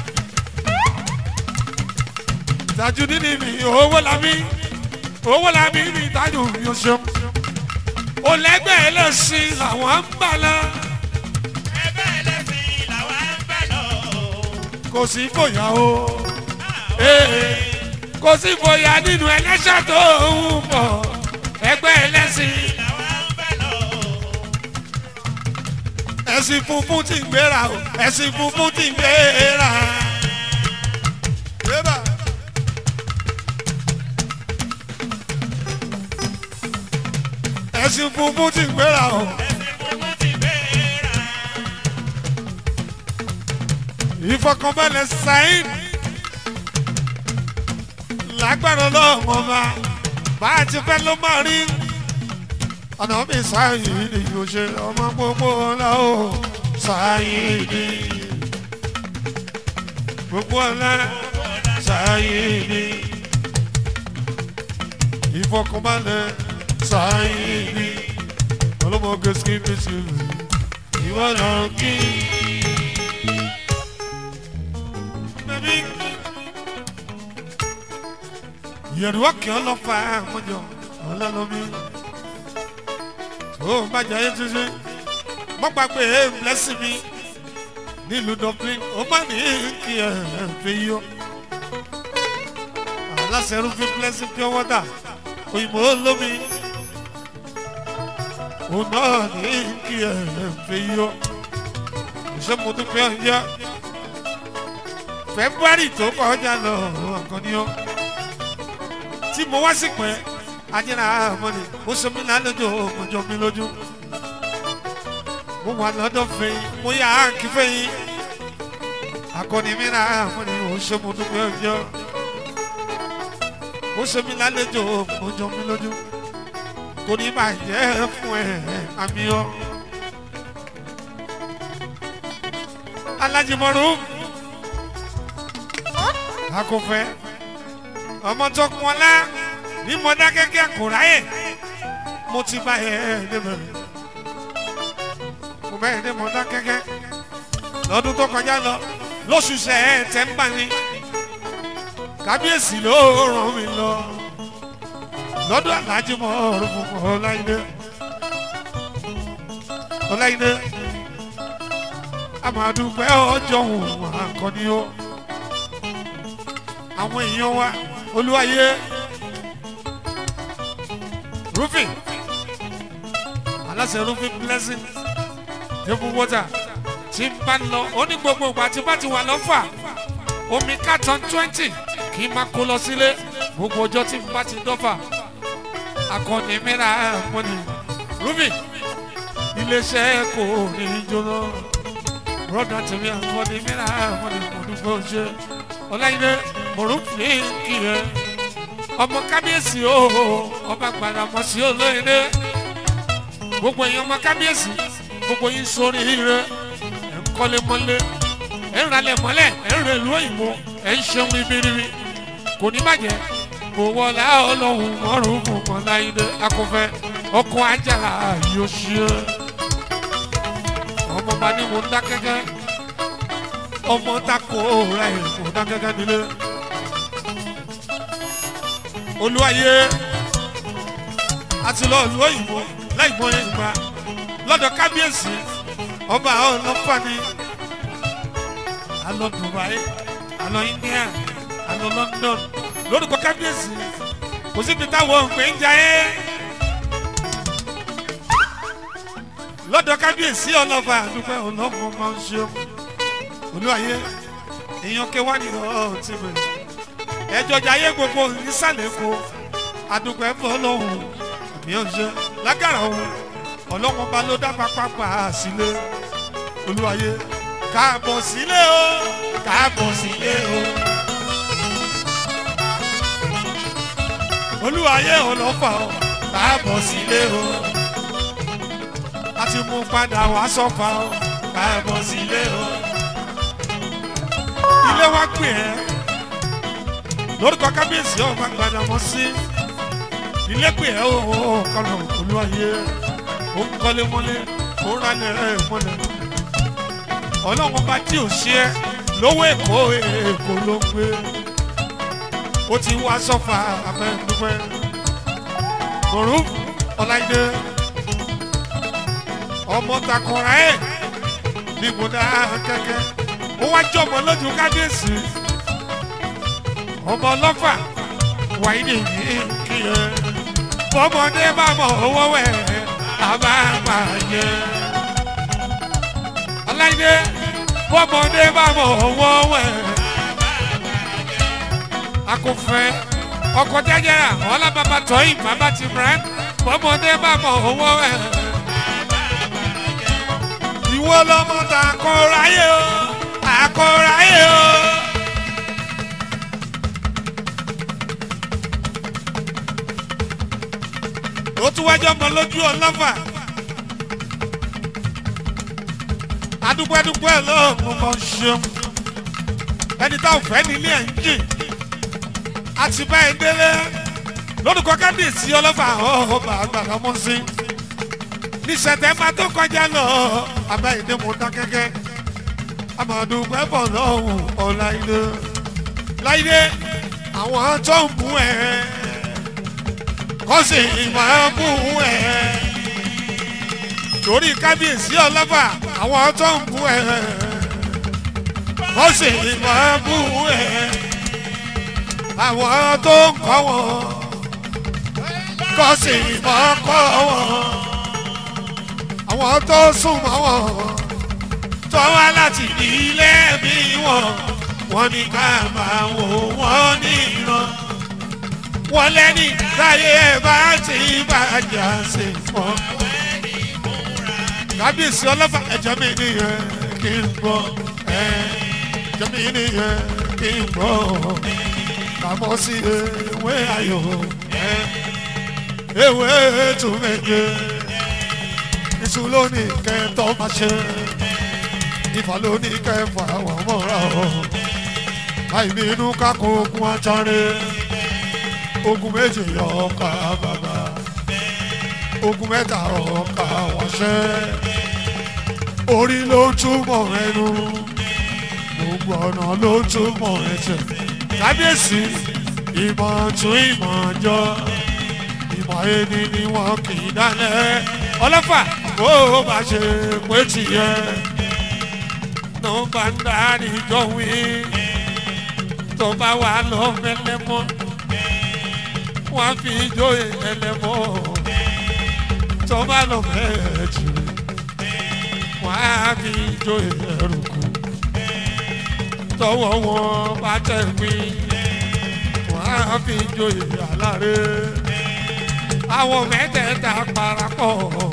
Tajudeen mi owó labí owó labí mi tájú yóò ṣeun olẹ́gbẹ́ ẹlẹ́sìn làwọn ń bà lọ. ẹgbẹ́ ẹlẹ́sìn làwa ń bá lọ. kò sí bóyá o ee kò sí bóyá nínú ẹlẹ́sẹ̀ tó ń bọ̀ ẹgbẹ́ ẹlẹ́sìn làwa ń bá lọ. ẹ̀sìn funfun ti ń gbéra o ẹ̀sìn funfun ti ń gbéra. Yébà. ẹ̀sìn funfun ti ń gbéra o ẹ̀sìn funfun ti bẹ́ẹ̀ra. ìfọkànbalẹ̀ sáyìn lágbára ọlọ́run ọba bá a ti fẹ́ ló máa rí ọ̀nà mi sáyìn ni yóò ṣe ọmọ gbogbo ọ̀la o sáyìn ni gbogbo ọ̀la sáyìn ni ìfọkànbalẹ̀ sáyìn ni ọlọ́mọge skin mi sí ìwọ náà kí. Baby. yẹ̀rù ọ̀kẹ́ ọlọ́fà àmọ́jọ ọlọ́lọ́mí tó o bá jẹ́ ayé tuntun mọ́ gbàgbé ẹ̀ blessing mi nílùú dublin ó má ní kí ẹ fi yọ aláṣẹ rúfin blessing pure water òyìnbó lómi òun náà ní kí ẹ fi yọ ṣé mo dúpẹ́ ọ̀yá february tó kọjá lọ ọ̀kan ni ó tí mo wá sí pẹ́ ajínra àmọ́ni mo ṣe mí lálejò mo jọ mí lójú mo wà lọ́dọ̀ fẹ́yìn mo yà á kí fẹ́yìn akọni mi ra àmọ́ni mo ṣe mo dúpẹ́ ọjọ́ mo ṣe mí lálejò mo jọ mí lójú kò ní bàjẹ́ fún ẹ àmì ọ. alájìmọ̀rú akọfẹ́ ọmọ tó kún ọlá ní mọdákẹ́kẹ́ kò ráyè mo ti bá ẹ débẹ̀ mo bẹ́ẹ̀ dé mọdákẹ́kẹ́ lọ́dún tó kọjá lọ lóṣù sẹ́ ẹ tẹ́ ń bá ní kábíyèsí ló ràn mí lọ lọ́dún aláàjì mọ́ ọ̀rùn fún ọláìdé ọláìdé àmàdùpẹ́ ọjọ́ òun àkọ́ni ó àwọn èèyàn wa olúwayé roofing aláṣẹ roofing blessing table water tí n bá ń lọ ó ní gbogbo ìgbà tí bá ti wà lọ́fà omi carton twenty kì í máa kó lọ sílé gbogbo ọjọ́ tí n bá ti dọ́fà akọni mìíràn mọ́ni roofing iléeṣẹ́ kò ní í jóná broda tèmi akọni mìíràn mọ́ni mo dúpẹ́ oṣù ọláyé mọ̀rúfin kì í ọmọ kábíyèsí o ọba gbàdàmọ́ sí olóyìnbó gbogbo èèyàn ọmọ kábíyèsí gbogbo yín sórí ire ẹ̀ ń kọ́lé mọ́lé ẹ̀ ń ralẹ̀ mọ́lẹ̀ ẹ̀ ń rẹ̀ lú òyìnbó ẹ̀ ń ṣeun ribiribi kò ní bàjẹ́ kò wọlé ọlọ́run mọ́rùn fún mọ́láyé akọfẹ́ ọkọ̀ ajára yóò ṣe ọmọ bá ní mo ń dá kẹ́kẹ́ ọmọ tako ra ẹ̀ mo dá kẹ́kẹ́ nílé olúwayé àti lọ́ọ̀lù òyìnbó láìpọ́ yẹn gbà lọ́dọ̀ kábíyèsí ọba ọlọ́pàá ni alọ dubai alọ india alọ london lórúkọ kábíyèsí kò síbi táwọn òǹpẹ̀ ń jayé lọ́dọ̀ kábíyèsí ọlọ́ba àdúgbò ọlọ́mọ máa ń ṣe olúwayé èèyàn kẹwàá ni ọ̀ọ́ ti bẹ̀rẹ̀ ẹjọ́ jayé gbogbo nísàlẹ̀ kó àdúgbò ẹ̀ bọ́ lọ́hùn mi ò ṣe lágàrà òun ọlọ́wọ́n bá ló dábàá pápá sílé olúwayé káàbọ̀ sílé o káàbọ̀ sílé o. olúwayé ọlọ́fà o káàbọ̀ sílé o. a ti mú padà wá sọ́fà o káàbọ̀ sílé o. ilé wa pè ẹ́ lórúkọ kábíyèsí ọba gbadamọ sí ilé pè ẹ́ o kọlọ̀ olúwayé ó ń kọ́lé mọ́lé ó ń rálẹ̀ ẹ̀ mọ́lẹ̀ ọlọ́run bá tí ò ṣe é lówó èkó èkó ló ń gbé ó ti wá sọ́fà abẹ́dúpẹ́ mọ̀rú ọ̀láìdé ọmọ takọ̀ra ẹ̀ ní ìbúdá kẹ́kẹ́ ó wá jọmọ lójú kábíyèsí ọmọ ọlọ́fà wàyí nìyí kí ẹ bọ́mọdé bá mọ̀ owó wẹ̀ àbábàjẹ́ ọláìdé bọ́mọdé bá mọ̀ owó wẹ̀ akọfẹ́ ọkọ̀ jẹ́jẹ́rà ọlábàbà tọ́yìn bàbá ti brand bọ́mọdé bá mọ̀ owó wẹ̀ ìwọ lọmọ ta kọ́ráyé o àkọ́ráyé o. ó tún wájú ọmọ lójú ọlọ́fà adúpẹ́dúpẹ́ lọ́ọ̀mù mọ̀ ṣeun ẹni tá ò fẹ́ nílé ẹ̀ ń jìn àti báyìí délé lórúkọ kábíyèsí ọlọ́fà ọba àgbàlá mọ́ sí ní sẹ̀tẹ̀mbà tó kọjá lọ abáyédé mo dán kẹ́kẹ́ amọ̀dúpẹ́ bọ̀ lọ́hùn ọ̀láìdé láìdé àwọn tó ń bú ẹ̀ kọ́sì máa bú ẹ̀ torí kábíyèsí ọlọ́fà àwọn tó ń bú ẹ̀ kó sì máa bú ẹ àwọn tó ń kọ́ wọn kó sì máa kọ́ wọn àwọn tó súnmọ́ wọn tó wá láti ilé bí wọn wọn ní ká máa wò wọn níran wọn lẹ́ni láyé bá ti bàjẹ́ sí fún kábíyèsí ọlọ́fà ẹ̀jẹ̀ mi nìyẹn kí n gbọ́ ẹ̀jẹ̀ mi nìyẹn kí n gbọ́ kàmọ́ sí ewé ayò ewé tún méje iṣu lónìí kẹtọ́ máa ṣe ìfà lónìí kẹfà wọ́n mọ́ra o àìbínú kákó ogun ajáre ogun méje yọ ọkà bàbá ogun mẹ́ta ọkà wáṣẹ́ orí ló túmọ̀ ẹnu gbogbo ọ̀nà ló túmọ̀ ẹsẹ̀ kábíyèsí ìmọ̀ tún ìmọ̀ jọ ìmọ̀ ẹni ni wọn kì í dálẹ̀ ọlọ́fà bó o bá ṣe pé tìyẹ ló bá ń darí jọ wí tó bá wà lọ mẹlẹ́mọ́ wọ́n fi jó ẹlẹ́mọ́ tó bá lọ mẹ́ẹ̀ẹ́jì wọ́n á fi jó ẹrùkù tọwọ́ wọn bá tẹ̀ pín wọ́n á fi jó aláre àwọn mẹ́tẹ̀ẹ̀ta parapọ̀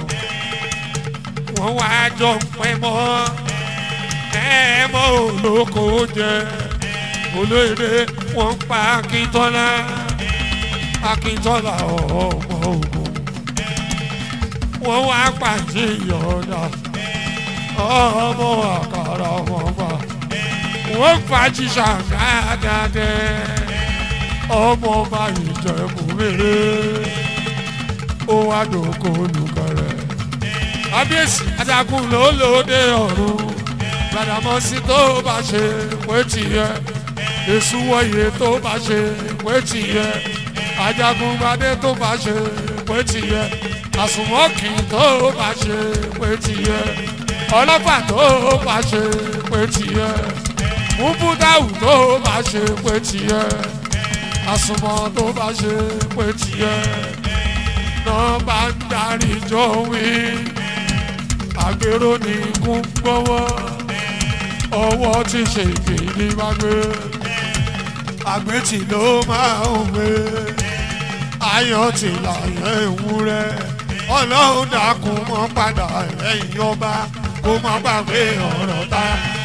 wọ́n wá jọ pẹ́ mọ́ ẹ mọ́ olóko jẹ olóyè wọ́n pa akíntọ́lá akíntọ́lá ọmọ ogun wọ́n wá pàṣẹ ìyọ̀dà ọmọ àkàrà wọn gbà wọ́n fàájì ṣàgádàdẹ ọmọ ọba ìjẹ̀bù rere ó wá dòkó olùkọ́rẹ́ kábíyèsí adágún ló lóde ọ̀run gbàdámọ́sí tó bá ṣe pé tìyẹ èṣù wọ̀nyẹ tó bá ṣe pé tìyẹ ajagungbadé tó bá ṣe pé tìyẹ àsùnmọ́kì tó bá ṣe pé tìyẹ ọlọ́pàá tó bá ṣe pé tìyẹ múbúdáwù tó bá ṣe pé tìyẹ àsùnmọ́ tó bá ṣe pé tìyẹ náà bá ń darí jọ wí àgbèrò ní kún gbọ́wọ́ ọwọ́ tí ṣe ìgbìlì bá gbé àgbẹ̀tì ló máa ń gbé ayọ̀ tí láyé ewúrẹ́ ọlọ́run dákun mọ́ padà lẹ́yìn ọba kó má gbàgbé ọ̀rọ̀ ta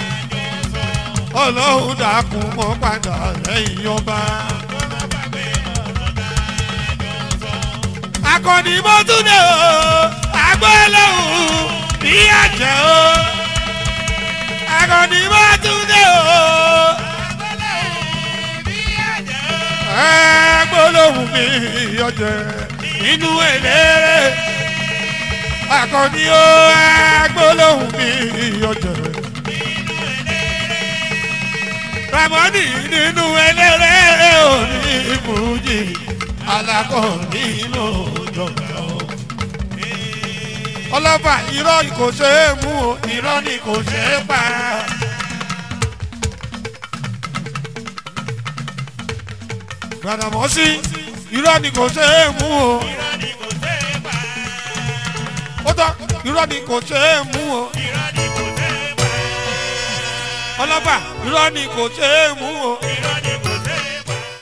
ọlọ́run dákun mọ́ padà lẹ́yìn ọba. akọni mọ́túndé o agbọ́lọ́hùn bí àjẹ́ o akọni mọ́túndé o agbọ́lọ́hùn bí ọjẹ́ nínú eléré akọni o agbọ́lọ́hùn bí ọjẹ́ ramoni nínú eléré òní ìbújì alákọ̀ọ́ni lójọba o ọlọ́fà irọ́ kò ṣe é mú o irọ́ ni kò ṣe é pa. Gbàdàmọ́sí irọ́ ni kò ṣe é mú o. Ó tọ́ irọ́ ni kò ṣe é mú o. ọlọ́fà irọ́ ni kò ṣe é mú o.